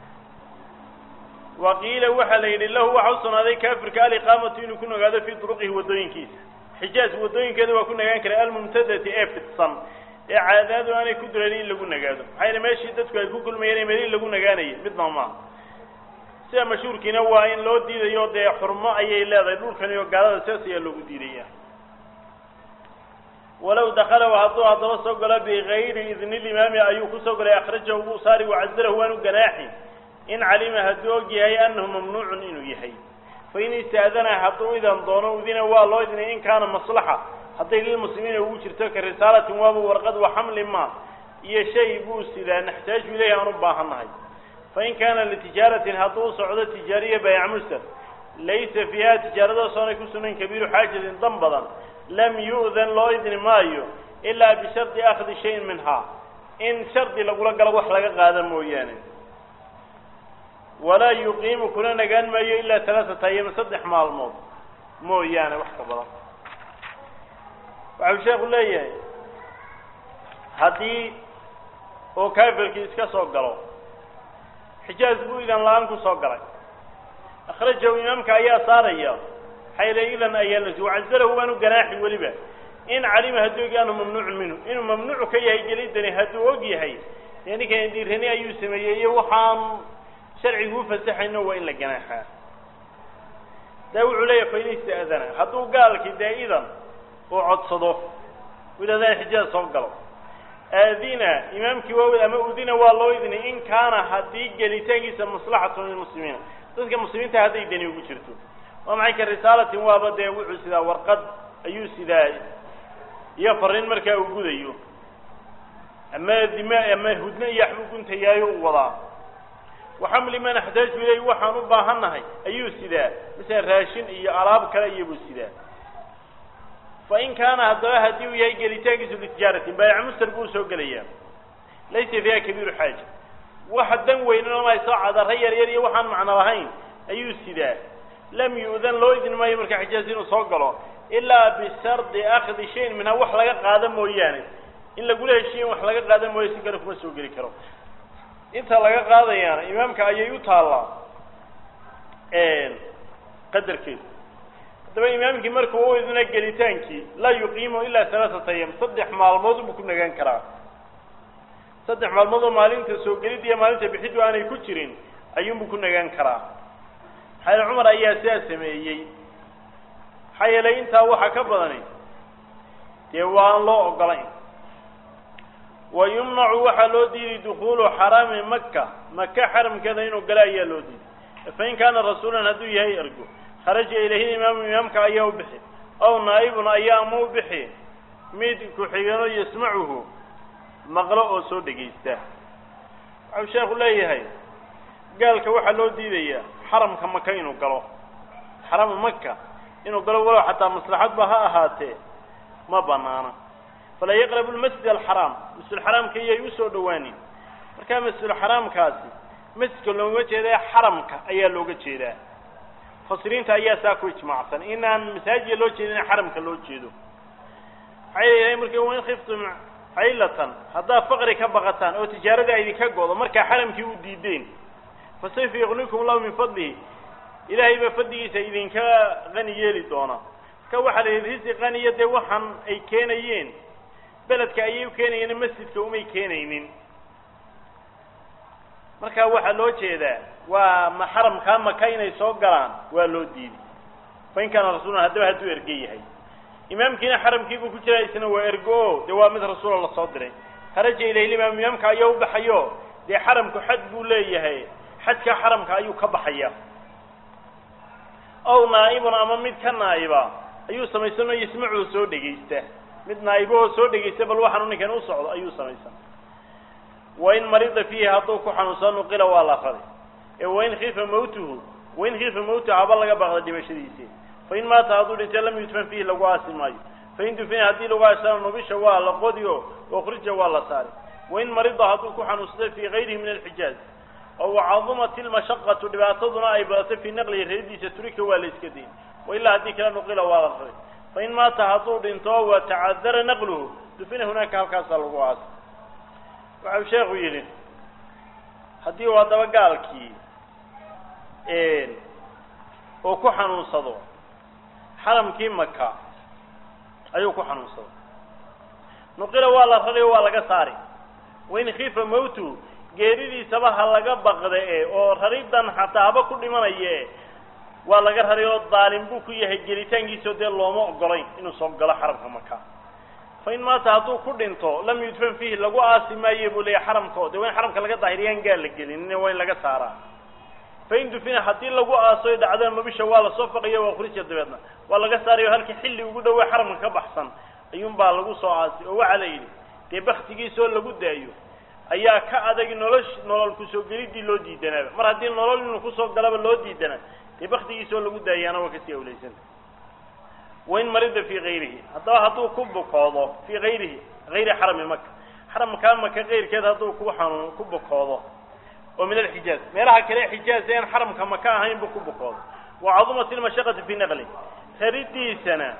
wa qiila waxaa la yidhi lahu waxa u sugnaaday kaafirka aliqaamatu inuu ku nagaado fii duruqihi waddooyinkiisa xijaaz waddooyinkeeda waa ku nagaan karay almumtadati ee fidsan ee caadaadu aanay ku durayn in lagu nagaado maxaa yele meeshii dadku ay ku kulmayeen meel in lagu nagaanayo midna maaha sida mashhuurkiina waa in loo diidayo dee xurmo ayay leedahay dhulkani oo gaalada sidaas ayaa loogu diidaya walow dakala hadduu haddaba soo galo bigayri idni limaami ayuu kusoo galay akhrajahu wuu saari wacazalahu waanu ganaaxi in calima hadduu og yahay anahu mamnuucun inuu yahay fain istaadana hadduu idan doono udina waa loo idnay in kaana maslaxa hadday lilmuslimiina ugu jirto ka risaalatin waaba warqad wa xamli ma iyo shay buu sidaa naxtaaju ilayhi aan u baahannahay fain kaana litijaaratin hadduu socdo tijaariya bayc mustar laysa fiiha tijaaradaas oonay ku sugnayn kabiiru xaajatin dan badan lam yu'dan loo idni maayo ilaa bishardi akhdi shayin minhaa in shardi lagula galo wax laga qaada mooyaane walaa yuqiimu kuna nagaan maayo ilaa talaatata ayama saddex maalmood mooyaane wax ka badan waxau sheekhu leeyahay haddii oo kaafirkii iska soo galo xijaaz buu idan la-aan ku soo galay akhrajahu imaamka ayaa saaraya xayla idan ayaa la wacazalahu waanu ganaaxi weliba in calima hadduu og anhu mamnuucun minhu inuu mamnuucu ka yahay gelidani hadduu og yahay dee ninkan dhiirani ayuu sameeyey iyo waxaan sharcigu ufasaxayno waa in la ganaaxaa daa wuxuu leeyahay fain ista'dana hadduu gaalkii dee idan uu codsado u yidhahdaan xijaaz soo galo aadina imaamkii waa ama udina waa loo idnay in kaana haddii gelitaankiisa maslaxatun lilmuslimiina dadka muslimiinta hadday dani ugu jirto waa maxay ka risaalatin waaba dee wuxuu sidaa warqad ayuu sidaa iyo fariin markaa uu gudayo ama dima ama hudno iyo waxbuu guntayaayo u wadaa waxamli man axtaaju ilayh waxaan u baahannahay ayuu sidaa masala raashin iyo alaab kale iyobuu sidaa fain kaana haddaba haddii uu yahay gelitaankiisu litijaaratin baayac muster buu soo gelayaa laysa fiiha kabiiru xaaja waxa dan weynan ma soo cadara yar yar iyo waxaan macno lahayn ayuu sidaa lam yu'dan loo idin maayo marka xijaaz inuu soo galo ilaa bishardi akhdi shayin minhaa wax laga qaada mooyaane in lagula heshiiya in wax laga qaada mooya si kale kuma soo geli karo inta laga qaadayaana imaamka ayay u taallaa qadarkeedu haddaba imaamkii markuu u idna gelitaankii laa yuqiimu ilaa halaaata ayam saddex maalmood buu ku nagaan karaa saddex maalmood oo maalinta soo gelid iyo maalinta bixiddu aanay ku jirin ayuunbuu ku nagaan karaa maxaa yeele cumar ayaa sidaa sameeyey maxaa yeelay intaa waxa ka badani dee waan loo ogolayn wa yumnacu waxaa loo diiday dukuulu xaraami maka maka xaramkeeda inuu gala ayaa loo diiday fain kaana rasuulan hadduu yahay ergo kharaja ilayhi imaamu imaamka ayaa u bixi ow naa'ibun ayaa ama u bixi mid ku-xigano yasmacuhu maqlo oo soo dhegaysta waxau sheekhu leeyahay gaalka waxaa loo diidayaa xaramka maka inuu galo xaramu maka inuu galo walow xataa maslaxadba ha ahaatee ma banaana falaa yaqrabu lmasjid alxaraam masjidulxaraamka iyay usoo dhowaanin markaa masjidulxaraamkaasi masjidka loogama jeeda xaramka ayaa looga jeedaa mufasiriinta ayaa saa ku ijmaacsan inaan masaajida loo jeedin xaramka loo jeedo waxay leeyahay marka wain khiftum caylatan haddaad faqri ka baqataan oo tijaarada idinka go'do markaa xaramkii u diideen fasayfa yaqnikum allahu min fadlihi ilaahay baa fadligiisa idinka qani yeeli doona marka waxaa la yidhi risi qaniya dee waxaan ay keenayeen beledka ayay u keenayeen masjidka umay keenaynin marka waxaa loo jeedaa waa ma xaramkaa maka inay soo galaan waa loo diiday fa in kaana rasuulan haddaba hadduu erge yahay imaamkiina xaramkiibuu ku jiraa isna waa ergo o dee waa mid rasuula lasoo diray kharaja ilayhi imaam imaamka ayaa u baxayo dee xaramku xad buu leeyahay xajka xaramka ayuu ka baxaya ow naa'ibun ama mid ka naa'iba ayuu samaysanoo yasmacuu soo dhegaysta mid naa'ibahoo soo dhegaysta bal waxaanu ninkan u socdo ayuu samaysan wain marida fiihi hadduu ku xanuunsado nuqila waa la rari ee wain khiifa mawtuhu wain khiifa mawtuhu haba laga baaqda dhimashadiisi fain maata hadduu dhintay lam yudfan fiihi lagu aasi maayo fain dufina haddii lagu aasana nubisha waa la qodi o ukhrija waa la saari wain marida hadduu ku xanuunsado fii gayrihi min alxijaaz oo wacadumat ilmashaqatu dhibaataduna ay badato fii naqlihi reediisa turika waa la iska dayn wailaa haddii kala nuqila waa la rari fain maata hadduu dhinto wa tacadara naqluhu dufina hunaaka halkaasaa lagu aasa waxau sheekhu yidhi haddii uu haddaba gaalkii oo ku xanuunsado xaramkii maka ayuu ku xanuunsado nuqila waa la rari o waa laga saari wain khiifa mawtu geeridiisaba ha laga baqda e oo raridan xataa haba ku dhimanaya e waa laga rari oo daalim buu ku yahay gelitaankiisao dee looma ogolayn inuu soo galo xaramka maka fain maata hadduu ku dhinto lam yudfan fiihi lagu aasi maaye buu leeyahy xaramkao de waa in xaramka laga daahiriyaan gaal la gelin waa in laga saaraa fain dufina haddii lagu aaso dhacdana mabisha waa lasoo faqiya waa kurija dabeedna waa laga saarayo halkii xilli ugu dhawaa xaramka ka baxsan ayuunbaa lagu soo aasi oo waxaa la yidhi dee baktigiisoo lagu daayo ayaa ka adag nolosh nolol kusoo gelidii loo diidanaaba mar haddii nolol inuu kusoo galaba loo diidana dee baktigiisoo lagu daayaana waa kasii awlaysanta wain marida fii gayrihi haddaba hadduu ku bukoodo fii gayrihi gayri xarami maka xaramkaa maka keyrkeed hadduu ku xanuun ku bukoodo oo min alxijaaz meelaha kale xijaaz ean xaramka maka ahayn buu ku bukoodo wa cadumat ilmashaqati fii naqli raridiisana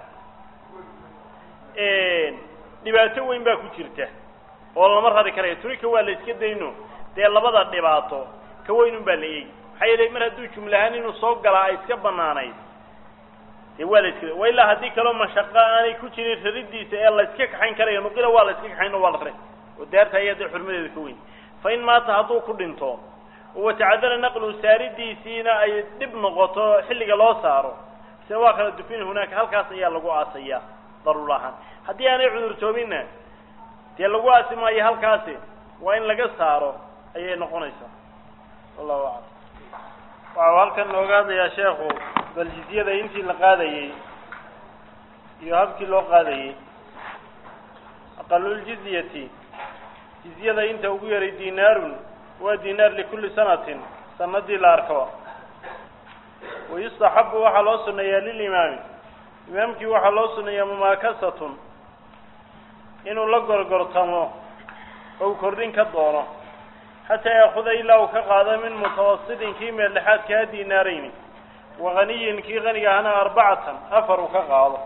dhibaato weyn baa ku jirta oo lama rari karayo turika waa la iska dayno dee labada dhibaato ka weynun baa la eegi maxaa yeelay mar hadduu jumlahaan inuu soo galaa ay iska banaanayd dee waa la iska wa ilaa haddii kaloo mashaqo aanay ku jirin raridiisa ee la iska kaxayn karayo nuqila waa la iska kaxayn oo waa la ray oo daarta ayaa dee xurmadeeda ka weyn fa in maata hadduu ku dhinto watacadara naqlu saaridiisiina ay dhib noqoto xilliga loo saaro se waa kala dufin hunaaka halkaas ayaa lagu aasaya daruur ahaan haddii aanay cudurtoobinna dee lagu aasi maayo halkaasi waa in laga saaro ayay noqonaysaa wallahu aclam waxau halkan nooga hadlayaa sheekhu bal jizyada intii la qaadayey iyo habkii loo qaadayey aqaluljizyati jizyada inta ugu yaray dinaarun waa dinaar likulli sanatin sanadii la arkaba wayustaxabu waxaa loo suneeyaa lilimaami imaamkii waxaa loo suneeyaa mumaakasatun inuu la gorgortamo ou kordhin ka doono xataa yaakuda ilaa uu ka qaado min mutawasitin kii meeldhexaadkaa dinaarayni wa haniyin kii qaniga ahna arbacatan afar uu ka qaado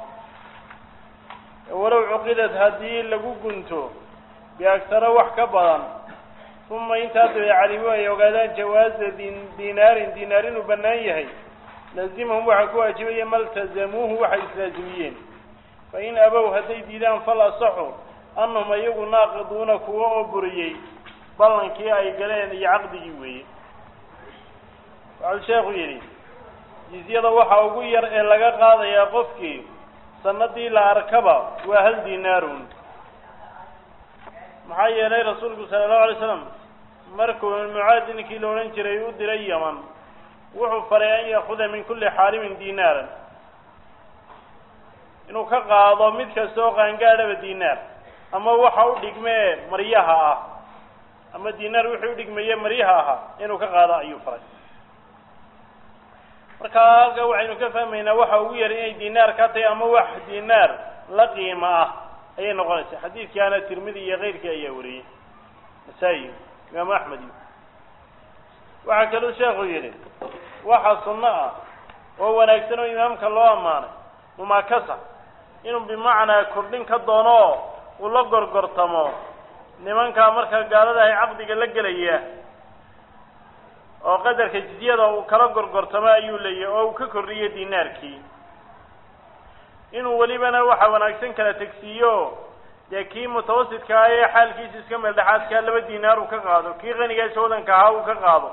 walow cuqidad haddii lagu gunto biagsaro wax ka badan uma intaa dabe calimu ay ogaadaan jawaaza din dinaarin dinaar inuu bannaan yahay laazimahum waxaa ku waajibaya maltazamuuhu waxay islaazimiyeen fain abow hadday diidaan fal asaxu annahum iyagu naaqiduuna kuwa oo buriyey ballankii ay galeen iyo caqdigii weeye waxau sheekhu yidhi jizyada waxa ugu yar ee laga qaadayaa qofkii sanadii la arkaba waa hal dinaarun maxaa yeelay rasuulku sala allahu alay slam markuu mucaadi ninkii la odhan jiray u diray yaman wuxuu faray an yaakuda min kulli xaalimin dinaaran inuu ka qaado mid kasta oo qaangaadhaba dinaar ama waxa u dhigmee maryaha ah ama dinaar wixii u dhigmeeye maryaha ahaa inuu ka qaado ayuu faray markaa halka waxaynu ka fahmaynaa waxa ugu yar inay dinaar ka tahay ama wax dinaar la qiimo ah ayay noqonaysaa xadiidkaana tirmidi iyo keyrkii ayaa wariyey nasaa-i imaamu axmed iyo waxaa kaluu sheekhu yidhi waxa sunno ah oo wanaagsan oo imaamka loo ammaanay mumakasa inuu bimacnaa kordhin ka doono oo uu la gorgortamo nimankaa markaa gaalada ahay caqdiga la gelaya oo qadarka jizyada uu kala gorgortamo ayuu leeyahy oo uu ka kordhiyo dinaarkii inuu welibana waxa wanaagsan kala tegsiiyo dee kii mutawasidka ah ee xaalkiisa iska meel dhexaadkaa laba dinaar uu ka qaado kii qanigaasa wadanka ahaa uu ka qaado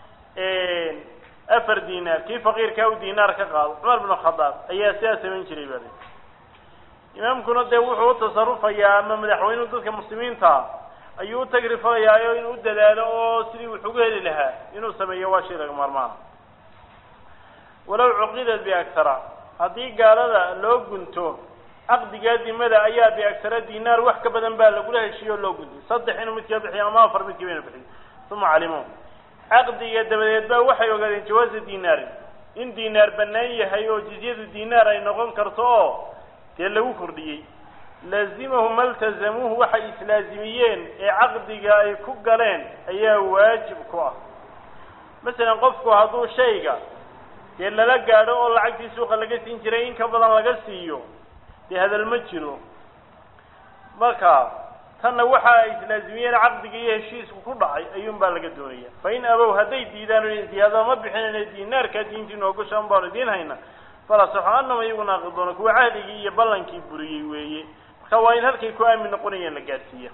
afar dinaar kii faqiirkaa uu dinaar ka qaado cumar binu khadaab ayaa sidaa samayn jiray baa imaamkuna dee wuxuu u tasarufayaa ama madaxweynuhu dadka muslimiinta ayuu u tagrifalayaa inuu u dadaalo oo sidii wax ugu heli lahaa inuu sameeyo waa shay laga maarmaana walow cuqidat biaktara haddii gaalada loo gunto caqdigaa dimada ayaa biaktara dinaar wax ka badan baa lagula heshiiyo o loo guntay saddex inuu midkaa bixiyo ama afar midkiiba inu bixiyo uma calimo caqdiga dabadeed ba waxay ogaadeen jawaaza dinaarin in dinaar bannaan yahay oo jizyadu dinaar ay noqon karto oo dee lagu kordhiyey laazimahum maltazamuuhu waxay islaazimiyeen ee caqdiga ay ku galeen ayaa waajib ku ah masalan qofku hadduu shayga dee lala gaadho oo lacagtii suuqa laga siin jiray in ka badan laga siiyo dee hadal ma jiro marka tanna waxa ay islaazimiyeen caqdiga iyo heshiisku ku dhacay ayuun baa laga doonaya fa in abow hadday diidaan o ziyaadada ma bixinayna dinaarkaa diintii noogu shan baanu idiin hayna fala saxo anama iyagu naaqidoona kuwa cahdigii iyo ballankii buriyey weeye marka waa in halkay ku aamin noqonayeen la gaadhsiiya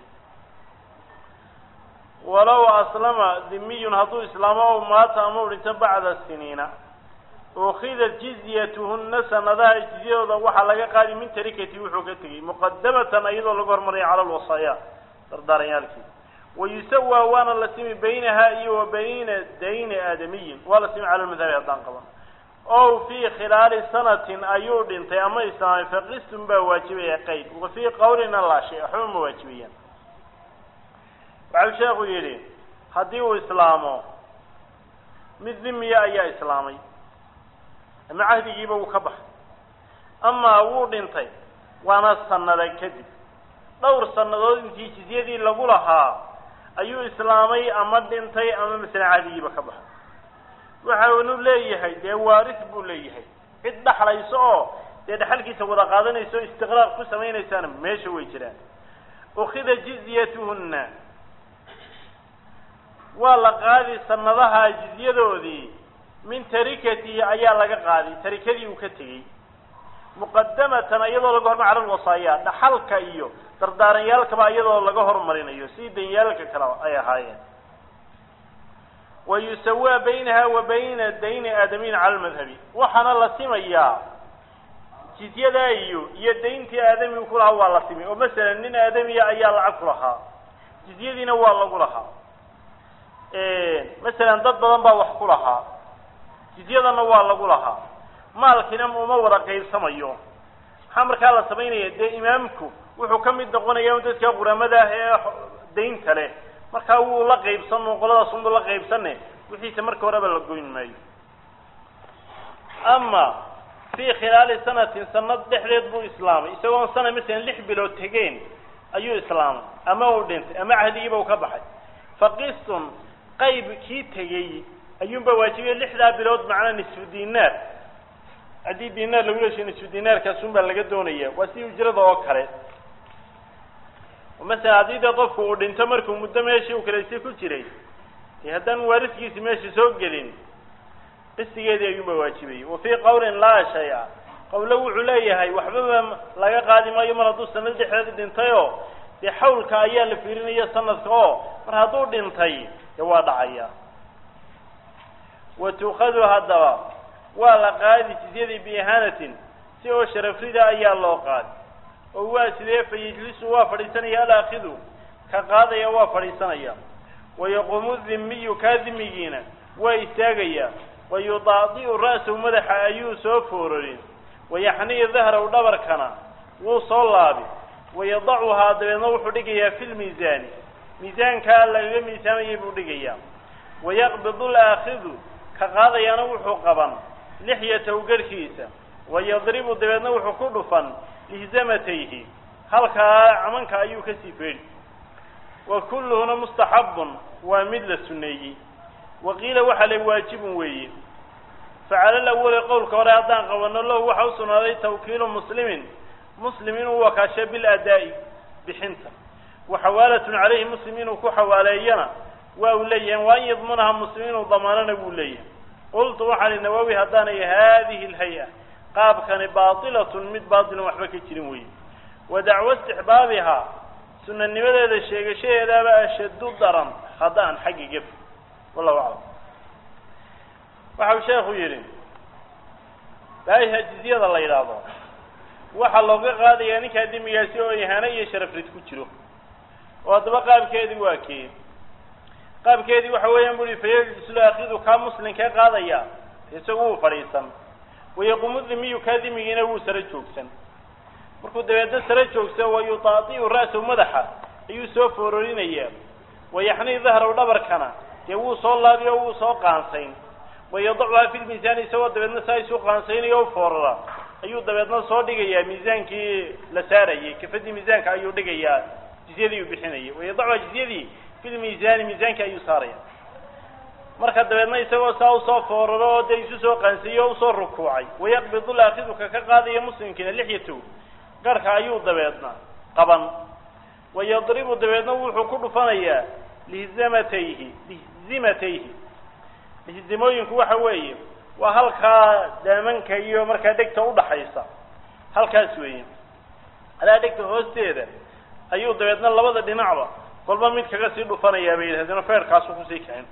walow aslama dimiyun hadduu islaamo ow maata ama u dhinto bacda siniina ukhidat jizyatuhunna sanadaha jizyadooda waxaa laga qaadi min tarikati wuxuu ka tegey muqadamatan iyadoo lagu hormaraya cala alwasaaya dardaaranyaalkii wayusawaa waana la simi baynaha iyo wa bayna dayni aadamiyin waa la simi cala lmadhabi haddaan qaban ow fii khilaali sanatin ayuu dhintay ama islaamay faqistun baa waajibaya qayd wa fii qawlina laa shay waxba ma waajibayaan waxau sheekhu yidhi haddii uu islaamo mid dhimiya ayaa islaamay ama cahdigiiba wuu ka baxay amaa wuu dhintay waana sanada kadib dhowr sannadood intii jizyadii lagu lahaa ayuu islaamay ama dhintay ama masalan cahdigiiba ka baxay waxa unu leeyahay dee waaris buu leeyahay cid dhaxlayso oo dee dhaxalkiisa wada qaadanaysa o istiqraaq ku samaynaysaana meesha way jiraan ukhida jizyatuhunna waa la qaadi sanadaha jizyadoodii min tarikatihi ayaa laga qaadi tarikadii uu ka tegey muqadamatan iyadoo laga hormar cala lwasaaya dhaxalka iyo dardaaranyaalkaba iyadoo laga hormarinayo sidii danyaalka kale ay ahaayeen wayusawaa baynaha wa bayna dayni aadamiyin cala lmadhabi waxaana la simayaa jizyadaa iyo iyo dayntii aadamigu ku lahaa waa la simay oo masalan nin aadamiya ayaa lacag ku lahaa jizyadiina waa lagu lahaa masalan dad badan baa wax ku lahaa jizyadana waa lagu lahaa maalkiina uma wada qaybsamayo maxaa markaa la samaynaya dee imaamku wuxuu ka mid noqonaya dadka quramada ah ee daynta leh markaa wuu la qaybsan qoladaas unbu la qaybsane wixiisa marka horeba la goyn maayo ama fii khilaali sanatin sanad dhexdeed buu islaamay isagoon sana masalan lix bilood tegeen ayuu islaamay ama uu dhintay ama cahdigiiba uu ka baxay faqistun qayb kii tegey ayuunba waajibiyey lixdaa bilood macnaa nisfu dinaar haddii dinaar lagu heshiyo nisfu dinaarkaasun baa laga doonaya waa si ujrada oo kale masalan haddii dee qofku uu dhinto markuu muddo meeshii uu kaleysay ku jiray dee haddaan waariskiisi meesha soo gelin qisigeedii ayuunba waajibayay wa fii qawlin laa shay-a qawlo wuxuu leeyahay waxbaba laga qaadi maayo mar hadduu sanad dhexdeed dhintayoo dee xawlka ayaa la fiirinaya sanadka oo mar hadduu dhintay dee waa dhacaya wa tuukhadu haddaba waa la qaadi jizyadii biihaanatin si oo sharafrida ayaa loo qaadi oo waa sidee fa yejlisu waa fadhiisanaya alaakidu ka qaadaya waa fadhiisanaya wayaquumu dhimiyu kaa dhimigiina waa istaagaya wayudaadi'u ra'sahu madaxa ayuu soo foororin wayaxniyu dahrahu dhabarkana wuu soo laabi wayadacuhaa dabeedna wuxuu dhigayaa fi lmiisaani miisaankaa lagaga miisaamayay buu dhigayaa wayaqbidu alaakidu ka qaadayaana wuxuu qaban lixyatahu garhkiisa wayadribu dabeedna wuxuu ku dhufan lihzamatayhi halkaa camanka ayuu kasii feedhi wa kulluhuna mustaxabun waa mid la suneeyey wa qiila waxaa la waajibun weeye facala lawali qowlka hore haddaan qabano lahu waxa u sugnaaday tawkiilu muslimin muslim inuu wakaasho biladaa'i bixinta wa xawaalatun calayhi muslim inuu ku xawaaleeyana waa uu leeyahay wa an yadmunaha muslim inuu damaanana wuu leeyahay qultu waxaan i nawawi haddaanay haadihi lhay-a qaabkani baatilatun mid baatilon waxba ka jirin weeye wa dacwo istixbaabihaa sunanimadeeda sheegashadeedaaba ashaddu daran haddaan xagga gef wallahu aclam waxau sheekhu yidhi baayiha jizyada la yidhaahdo waxaa looga qaadayaa ninkaa demigaasi oo ihaano iyo sharafrid ku jiro oo haddaba qaabkeedii waa kee qaabkeedii waxa weeyaan bu uhi fayajlislu akidu kaa muslimkee qaadaya isagu wuu fadhiisan wayaquumu dimiyu kaa dimigiina wuu saro joogsan markuu dabeedna saro joogsa wa yutaaiu ra'sahu madaxa ayuu soo foororinayaa wayaxnii dahraw dhabarkana dee wuu soo laabi oo wuu soo qaansayn wayadacuhaa fi lmiisaani isagoo dabeedna saa isu qaansaynayo u foorara ayuu dabeedna soo dhigayaa miisaankii la saarayay kafadii miisaanka ayuu dhigayaa jizyadii uu bixinayay wayadacuhaa jizyadii fi lmiisaani miisaanki ayuu saaraya marka dabeedna isagoo saa usoo fooraro oo dee isu soo qaansaeyey oo usoo rukuucay wayaqbidu laakiduka ka qaadaya muslimkiina lixyatow garhka ayuu dabeedna qaban wayadribu dabeedna wuxuu ku dhufanayaa lihzamatayhi lihzimatayhi lihzimooyinku waxa weeye waa halkaa daamanka iyo markaa dhegta udhaxaysa halkaas weeye alaa dhegta hoosteeda ayuu dabeedna labada dhinacba kolba mid kaga sii dhufanayaa bay yidhahdeen feerkaasu kusii kicin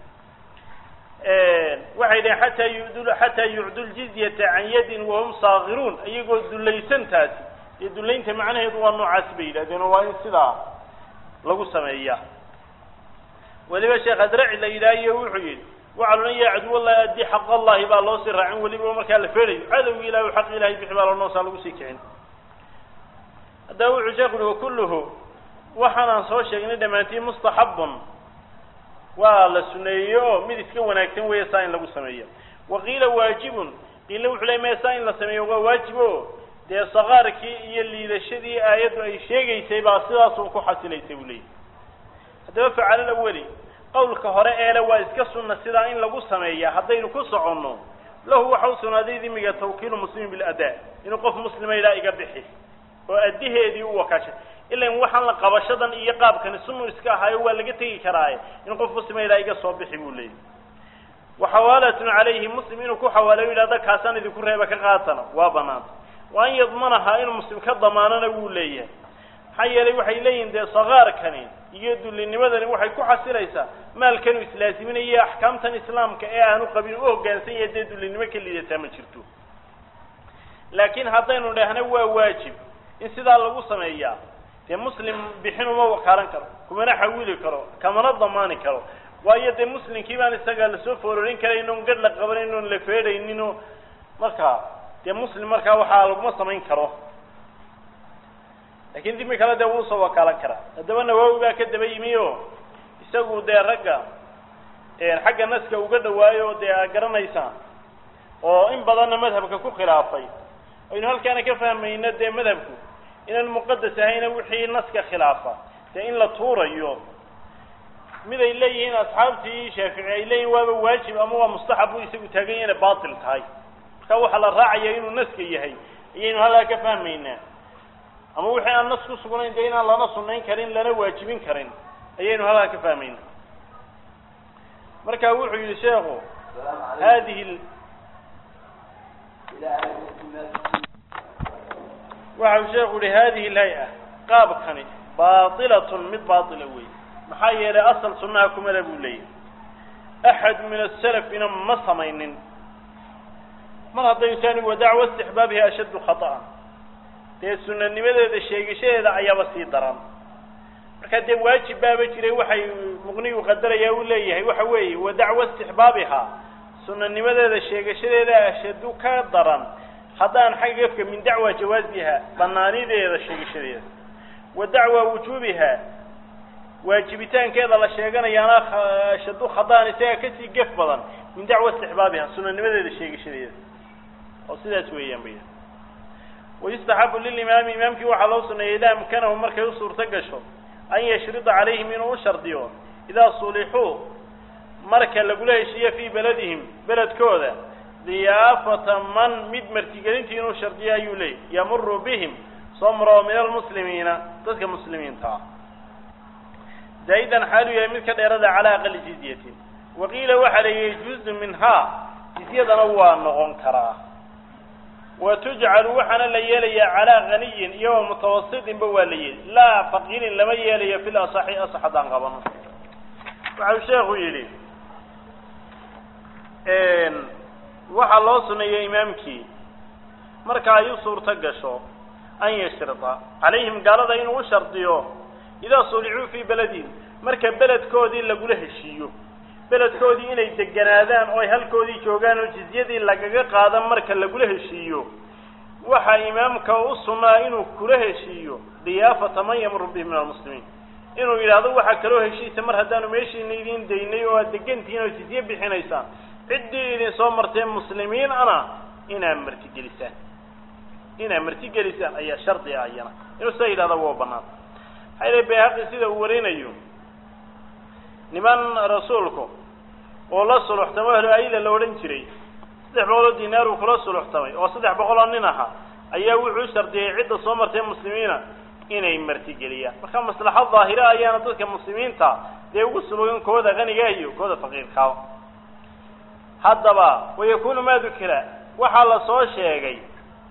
waxay dhaheen xataa yud xataa yucdu ljizyata can yadin wahum saakiruun iyagoo dulaysantaasi iyo dulaynta macnaheedu waa noocaasi bay yidhahdeen oo waa in sidaa lagu sameeya weliba sheekh adraci la yidhaahiyo wuxuu yidhi wacaluna ya caduwallahi addi xaq allahi baa loo sii raacin weliba markaa la feedhayo cadowgi ilahi xaq ilahay bixi baa lonoosaa lagu sii kicin haddaba wuxuu sheekhu uhi wakulluhu waxaanaan soo sheegnay dhammaantiin mustaxabun waa la suneeyey oo mid iska wanaagsan weeye saa in lagu sameeyo wa qiila waajibun qiila wuxuu ley maya saa in la sameeyo waa waajib o dee sakaarkii iyo liidashadii aayaddu ay sheegaysay baa sidaasun ku xasilaysay buu leeyahy haddaba facalal aweli qawlka hore eele waa iska sunna sidaa in lagu sameeya haddaynu ku soconno lahu waxa u sugnaaday dimiga tawkiilu muslimin biladaa inuu qof muslima ilaa iga bixi oo addiheedii u wakaashay ilan waxaan la qabashadan iyo qaabkani sunu iska ahaayo waa laga tegi karaaye in qof muslima ilaa iga soo bixi buu leeyahy wa xawaalatun calayhi muslim inuu ku xawaalayo yidhahda kaasaan idinku reeba ka qaatana waa banaanta wa an yadmanaha inuu muslim ka damaanana wuu leeyahay maxaa yeelay waxay leeyihin dee sakaarkani iyo dullinimadani waxay ku xasilaysaa maalkanu islaaziminayo axkaamtan islaamka ee aanu qabin u hoggaansan yahay dee dullinimo ka liidataa ma jirto laakiin haddaynu dhahna waa waajib in sidaa lagu sameeyaa dee muslim bixin uma wakaalan karo kumana xawili karo kamana damaani karo waayo dee muslimkii baan isaga lasoo foororin karayn oon gadh la qabanayn oon la feedhaynin oo markaa dee muslim markaa waxaa laguma samayn karo lakin dimi kale dee wuu soo wakaalan karaa haddaba nawaawi baa ka daba yimi o isagu dee ragga xagga naska uga dhawaayo dee a garanaysaan oo in badanna madhabka ku khilaafay aynu halkaana ka fahmayno dee madhabku inaan muqadas ahayna wixii naska khilaafa dee in la tuurayo mid ay leeyihiin asxaabtii shaafici ay leeyihin waaba waajib ama waa mustaxab bu isagu taagan yahay inay batil tahay marka waxaa la raacaya inuu naska yahay ayaynu halkaa ka fahmaynaa ama wixii aan nas ku sugnayn dee inaan lana sunayn karin lana waajibin karin ayaynu halkaa ka fahmayna marka wuxuu yihi sheekhu hadihi waxau sheekhu yihi hadihi lhay-a qaabkani baatilatun mid baatila wey maxaa yeelay asal sunnaha kumada buu leeyahy axad min asalafina ma samaynin mar haddaynu taani wa dacwa istixbaabihi ashaddu khaطa'an dee sunanimadeeda sheegashadeeda ayaaba sii daran marka dee waajib baaba jiray waxay muqnigu qadaraya u leeyahay waxa weeye wa dacwa istixbaabiha sunanimadeeda sheegashadeeda ashadu ka daran haddaan xagga gefka min dacwa jawaasiha banaanideeda sheegashadeeda wa dacwa wujuubiha waajibitaankeeda la sheeganayaana ashadu khadaan isaga kasii gef badan min dacwa istixbaabiha sunanimadeeda sheegashadeeda oo sidaas weeyaan bay wayustaxabu lilimaami imaamkii waxaa loo suneeyay idaa amkanahu markay u suurto gasho an yashrida calayhim inuu u shardiyo idaa sulixuu marka lagula heshiiyo fii beladihim beledkooda diyaafata man mid martigelintii inuu shardiyo ayuu leeyay yamuru bihim soo maro min almuslimiina dadka muslimiinta ah zaa'idan xaalu yahay mid ka dheerada calaa aqali jizyatin waqiila waxaa la yihi juzu minhaa jizyadana waa noqon karaa wa tujcalu waxaana la yeelayaa calaa ghaniyin iyo wa mutawasitinba waa la yeeli laa faqiirin lama yeelayo fil asaxi asax haddaan qabano waxau sheekhu yidhi waxaa loo suneeyey imaamkii marka ay u suurto gasho an yashrida calayhim gaalada inuu u shardiyo idaa sulicuu fii beledihim marka beledkoodii lagula heshiiyo beledkoodii inay deganaadaan oo ay halkoodii joogaan oo jizyadii lagaga qaadan marka lagula heshiiyo waxaa imaamka u sunnaa inuu kula heshiiyo diyaafata man yamuru bihi min almuslimiin inuu yidhaahdo waxaa kaloo heshiisa mar haddaanu meeshiina idin daynay oo aad degantihiin oo jizye bixinaysaan ciddii idin soo martee muslimiin ana inaad martigelisaan inaad martigelisaan ayaa shardi ah iyana inuu sidaa yidhahda waa banaan maxaa yidhi bayhaqi sida uu warinayo niman rasuulku oo la suluxtamo ahlu ayla la odhan jiray saddex boqol oo dinaar uu kula suluxtamay oo saddex boqol oo nin ahaa ayaa wuxuu u shardiyey cidda soo martay muslimiina inay martigeliyaan marka maslaxad daahira ayaana dadka muslimiinta dee ugu sulogan kooda qaniga iyo kooda faqiirkaa haddaba wayakunu ma dukira waxaa la soo sheegay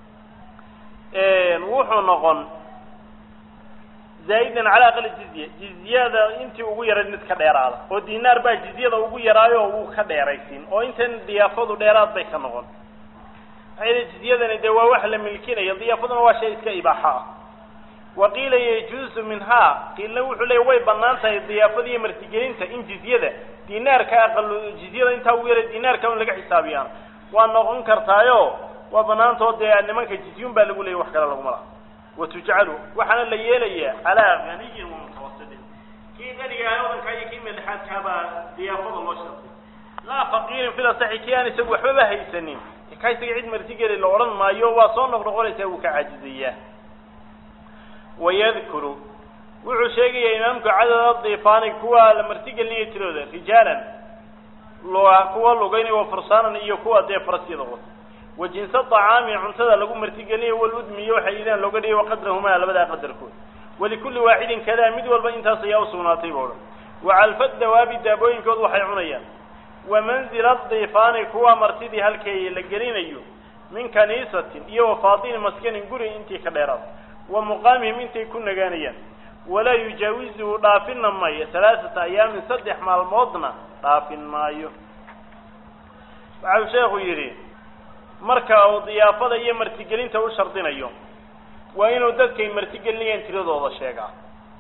wuxuu noqon zaa'idan calaa aqali jizya jizyada intii ugu yarayd mid ka dheeraada oo dinaar baa jizyada ugu yaraayo oo wuu ka dheeraysin oo intan diyaafadu dheeraad bay ka noqon maxaa yidhi jizyadani dee waa wax la milkinayo diyaafaduna waa shay iska ibaaxa ah wa qiila yajuuzu minhaa qiilna wuxuu leeya way banaan tahay diyaafada iyo martigelinta in jizyada dinaarka aqalo jizyada intaa ugu yaray dinaarka un laga xisaabiyaan waa noqon kartaayo waa banaantao dee nimanka jizyun baa lagu leeyay wax kale laguma laha watujcalu waxaana la yeelayaa calaa ganiyin wa mutawasitin kii qaniga ah odankaa iyo kii madaxaadkaabaa diyaafada loo shartay laa faqiirin fil asaxi kii aan isagu waxbaba haysanin ka isaga cid martigeli la odhan maayo waa soo noqnoqonaysaa wuu ka caajizayaa wayadkuru wuxuu sheegayaa imaamku cadada diifaani kuwa la martigelinaya tirooda rijaalan kuwa lugaynaya wa farsaanan iyo kuwa dee farasyada wata wa jinsa acaami cuntada lagu martigelinayo waludmiyo waxa idaan looga dhigay waqadrahumaa labadaa qadarkood walikulli waaxidin kadaa mid walba intaas ayaa usugnaatay ba odhan wacalfa dawaabi daabooyinkood waxay cunayaan wa manzila diifaani kuwa martidii halkay la gelinayo min kaniisatin iyo wa faatini maskanin guri intii ka dheeraad wa muqaamihim intay ku nagaanayaan walaa yujaawizuhu dhaafina maayo halaaثata ayaamin saddex maalmoodna dhaafin maayo waxau sheekhu yidhi marka uu diyaafada iyo martigelinta u shardinayo waa inuu dadkay martigelinayaan tiradooda sheegaa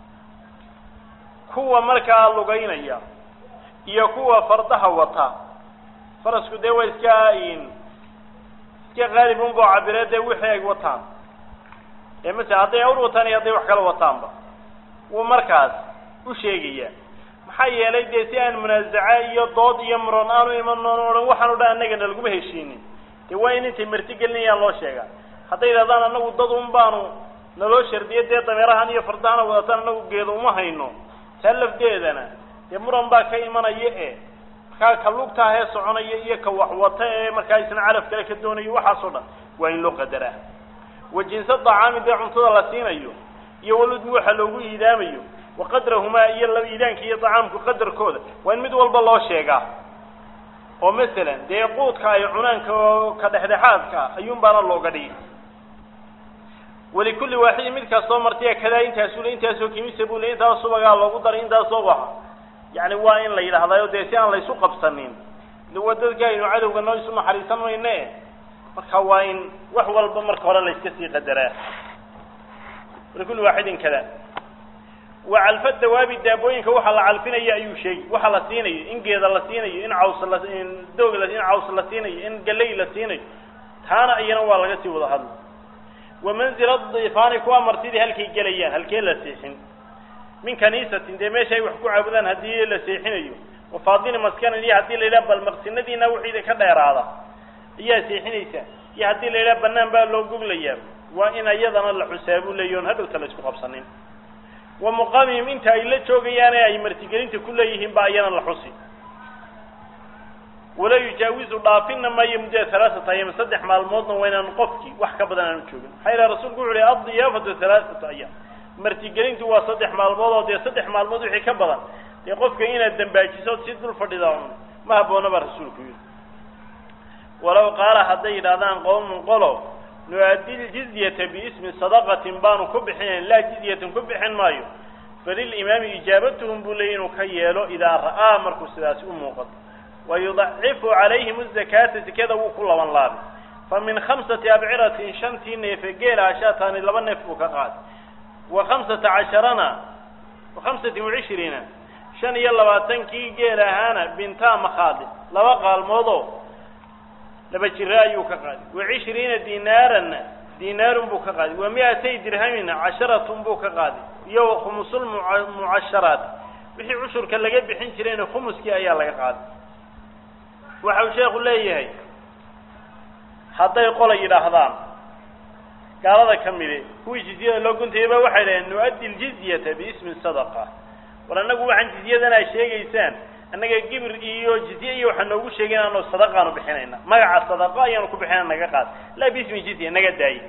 kuwa markaa lugaynaya iyo kuwa fardaha wata farasku dee waa iska iska qaalib unbao cabiree dee wixii ay wataan ee masala hadday awr wataan iyo hadday wax kala wataanba wuu markaas u sheegayaa maxaa yeelay dee si aan munaasaca iyo dood iyo muron aanu iman oon odhan waxaan o dhan annagana laguma heshiinin dee waa in intay martigelinayaan loo sheegaa hadday yidhahdaan annagu dad un baanu naloo shardiyo dee dameerahan iyo fardahana wadataan annagu geeda uma hayno taa lafdeedana dee muran baa ka imanaya e markaa ka lugtaa hee soconaya iyo ka waxwata ee markaa isna calaf kale ka doonayo waxaasoo dhan waa in loo qadaraa wa jinsa dacaami dee cuntada la siinayo iyo waludmi waxa loogu iidaamayo wa qadrahumaa iyo la iidaanka iyo dacaamku qadarkooda waa in mid walba loo sheegaa oo masalan dee quudka ay cunaanka oo ka dhexdhexaadka ayuun baana looga dhigi walikulli waaxidin mid kastoo martiya kadaa intaasu le intaasoo kimisa buu le intaas subagaa loogu daray intaasoo waxa yacni waa in la yidhahdaayo dee si aan laysu qabsanin de waa dadka aynu cadowga noo isu naxariisan mayne marka waa in wax walba marka hore la iska sii qadaraa walikulli waaxidin kada wa calfa dawaabi daabooyinka waxa la calfinaya ayuu sheegi waxa la siinayo in geeda la siinayo in caws la in doog la in caws la siinayo in galey la siinayo taana iyana waa laga sii wada hadla wa manzila diifaani kuwa martidii halkay gelayaan halkee la seexin min kaniisatin dee meesha ay wax ku caabudaan haddii la seexinayo wafaadini maskanan iyo haddii la yidhaha bal maqsinadiina wixiida ka dheeraada ayaa seexinaysaa iyo haddii la yidhaha banaan baa loo goglayaa waa in iyadana la xusaa buu leeyahi on hadhowta la isku qabsanin wa muqaamihim inta ay la joogayaane ay martigelinta ku leeyihiin baa iyana la xusi walaa yujaawizu dhaafina maayo muddada halaaata ayaam saddex maalmoodna waa inaan qofkii wax ka badan aanu joogin maxaa ilaha rasuulku wuxu uhi addiyaafatu halaaata ayaam martigelintu waa saddex maalmood oo dee saddex maalmood wixii ka badan dee qofka inaad dambaajiso si dul fadhida un ma habboona baa rasuulku yidhi walow qaala hadday yidhahdaan qowmun qolo nu-addi ljizyata biismi sadaqatin baanu ku bixinayn laa jizyatan ku bixin maayo falilimaami ijaabatuhum buu leeyay inuu ka yeelo idaa ra'aa markuu sidaasi u muuqato wayudacifu calayhim azakaata sekada wuu ku laban laabay fa min khamsati abciratin shantii neefe geela ashaataani laba neef buu ka qaaday wa khamsata casharana wa khamsatin wacishriina shan iyo labaatankii geel ahaana bintaa makhaadi laba qaalmoodoo laba jira ayuu ka qaaday wa cishriina dinaaranna dinaarun buu ka qaaday wa mi-atay dirhamina casharatun buu ka qaaday iyo wa khumusulmucasharaat wixii cushurka laga bixin jirayna khumuskii ayaa laga qaaday waxa uu sheekhu leeyahay hadday qola yidhaahdaan gaalada ka midi kuwii jizyada loo guntayaba waxay dhaheen nu-addi ljizyata biismi sadaqa war annagu waxaan jizyadan aa sheegaysaan annaga gibir iyo jizye iyo waxaa noogu sheegay inaanu sadaqaanu bixinayna magaca sadaqa ayaanu ku bixinayna naga qaad laa biismi jizya naga daaye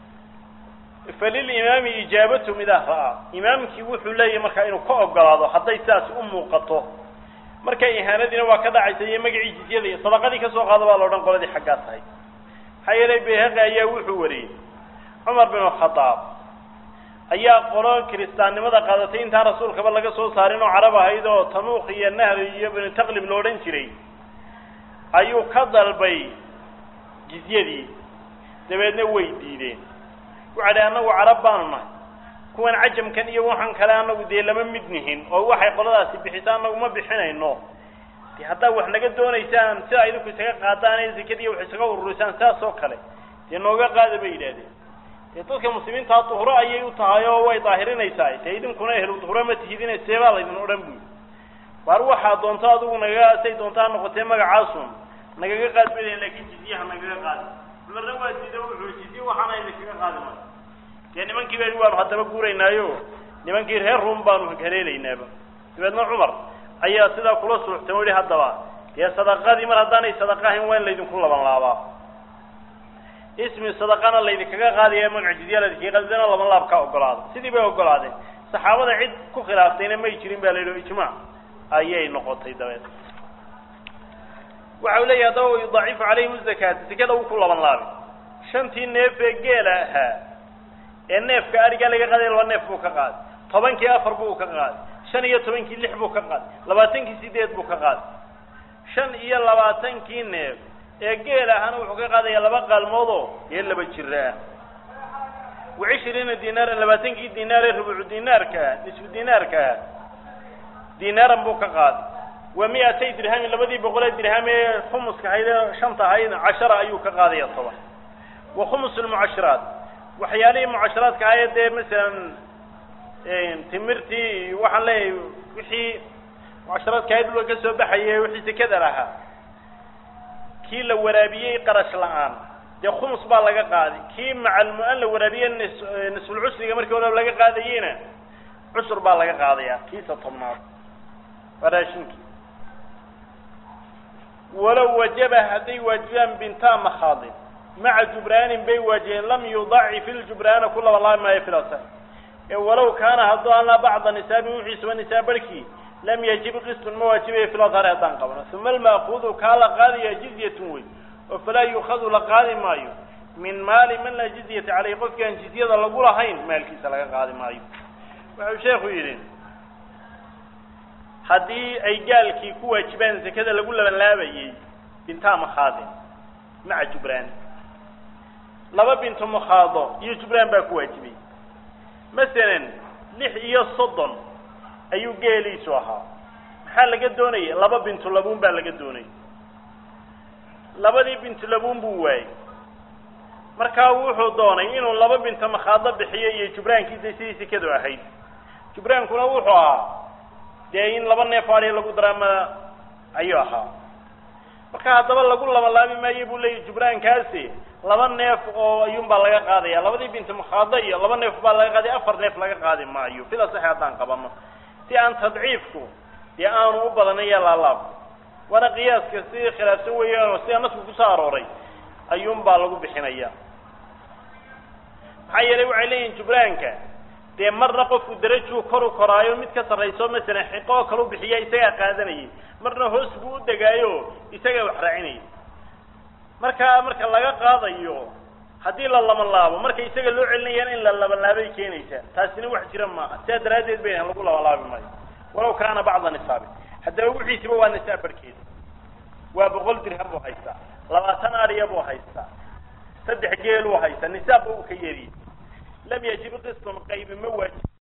falilimaami ijaabatum idaa ra'aa imaamkii wuxuu leeyahay markaa inuu ka ogolaado hadday sidaas u muuqato marka ihaanadiina waa ka dhacaysa iyo magacii jizyada iyo sadaqadii kasoo qaado baa la odhan qoladii xaggaa tahay maxaa yeelay bayhaqi ayaa wuxuu wariyey cumar bin khadaab ayaa qolo kiristaannimada qaadatay intaan rasuulkaba laga soo saarin oo carab ahayd oo tanuuq iyo nahri iyo binu taqlib lo odhan jiray ayuu ka dalbay jizyadii dabeedna way diideen waxa dhi annagu carab baanu nahay kuwan cajamkan iyo waxaan kale anagu dee lama mid nihin oo waxay qoladaasi bixisa anagu ma bixinayno de haddaa wax naga doonaysaan sida idinku isaga qaadaan ee zakadiiya wax isaga ururisaan sidaas oo kale dee nooga qaada bay yidhahdeen dee dadka muslimiintaa duhro ayay u tahay oo way daahirinaysaa dee idinkuna ehlu duhro ma tihidine seebaa laydin odhan buy waar waxaa doonto adigu nagaga say doontaa noqotee magacaasun nagaga qaad baydeen laakin jizyaha nagaga qaadi cumarna waa diida wuxuu jizye waxaana idinkaga qaadi maayo dee nimankii ba waanu haddaba guuraynaayo nimankii reer ruum baanu haleelaynaaba dabeedna cumar ayaa sidaa kula suuxtay o yihi haddaba dee sadaqadii mar haddaanay sadaqa ahayn waa in laydinku laban laabaa ismi sadaqana laydinkaga qaadaya magaca jizya laydinkaga qaadana laban laab ka ogolaada sidii bay ogolaadeen saxaabada cid ku khilaaftayna may jirin ba la yidhi ijmaac ayay noqotay dabeed waxa u leeyahy haddaba yudacifu calayhim zakaata sekada wuu ku laban laabay shantii neef ee geela ahaa ee neefka arigaa laga qaaday laba neef buu ka qaaday tobankii afar buu ka qaaday shan iyo tobankii lix buu ka qaaday labaatankii sideed buu ka qaaday shan iyo labaatankii neef ee geel ahana wuxuu ka qaadaya laba qaalmoodoo dee laba jira ah wa cishriina dinaaran labaatankii dinaar ee rubucu dinaarka ah nisfu dinaarka ah dinaaran buu ka qaaday wa mi-atay dirhamin labadii boqolee dirham ee khumuska ahayd ee shanta ahayd cashara ayuu ka qaadaya toban wa khumus lmucashiraat waxyaalihii mucasharaadka ahaye dee masalan timirtii waxaan leeyahay wixii mucasharaadka ahayd dhulka ka soo baxaye wixii sekada lahaa kii la waraabiyey qarash la-aan dee khumus baa laga qaaday kii macalmu-an la waraabiye nis nisfulcusriga markii hore laga qaadayeyna cusur baa laga qaadaya kiisa tobnaad waa raashinkii walow wajaba hadday waajibaan bintaa makhaadin maca jubraanin bay waajibeen lam yudacif iljubraana ku laba laabi maayo filasa ee walow kaana hadduu alaa bacda nisaabi wixiisuba nisaab barhkii lam yajib qistun ma waajibayo filasari haddaan qabno uma alma'kuudu kaa la qaadaya jizyatun wey oo falaa yuukhadu la qaadi maayo min maali man laa jizyata caleyh qofki aan jizyada lagu lahayn maalkiisa laga qaadi maayo wuxuu sheekhu yidhi haddii ay gaalkii ku waajibaan sekada lagu labanlaabayey bintaa makhaadin maca jubraan laba bintu makhaado iyo jubraan baa ku waajibay masalan lix iyo soddon ayuu geeliisu ahaa maxaa laga doonaya laba bintu labuun baa laga doonaya labadii bintu labuun buu waayey markaa wuxuu doonay inuu laba binto makhaado bixiyo iyo jubraankiisa sidii sekadu ahayd jubraankuna wuxuu ahaa dee in laba neef adhi lagu daraama ayuu ahaa marka haddaba lagu labalaabi maayo buu leeyahy jubraankaasi laba neef oo ayuunbaa laga qaadaya labadii binti mukhaada iyo laba neef baa laga qaadaya afar neef laga qaadi maayo sida saxe haddaan qabano si aan tadciifku dee aanu u badanin iyo laalaab waana qiyaaska si khilaafsan weeyaanoo sida nasku kusoo arooray ayuunbaa lagu bixinaya maxaa yeelay waxay leeyihin jubraanka dee marna qofku darajuu kor u koraayo mid ka sarrayso masalan xiqo oo kale u bixiya isagaa qaadanayay marna hoos buu u degaayo isagaa wax raacinayay markaa marka laga qaadayo haddii la labanlaabo marka isaga loo celinayaan in la labanlaabay keenaysaa taasina wax jira maaha sidaa daraaddeed bay lagu labanlaabi maayo walaw kaana bacda nisaabi haddaba wixiisiba waa nisaab barhkeeda waa boqol dirham buu haystaa labaatan ariya buu haystaa saddex geel uu haystaa nisaabba uu ka yeeriye lam yajib qiston qaybi ma waajib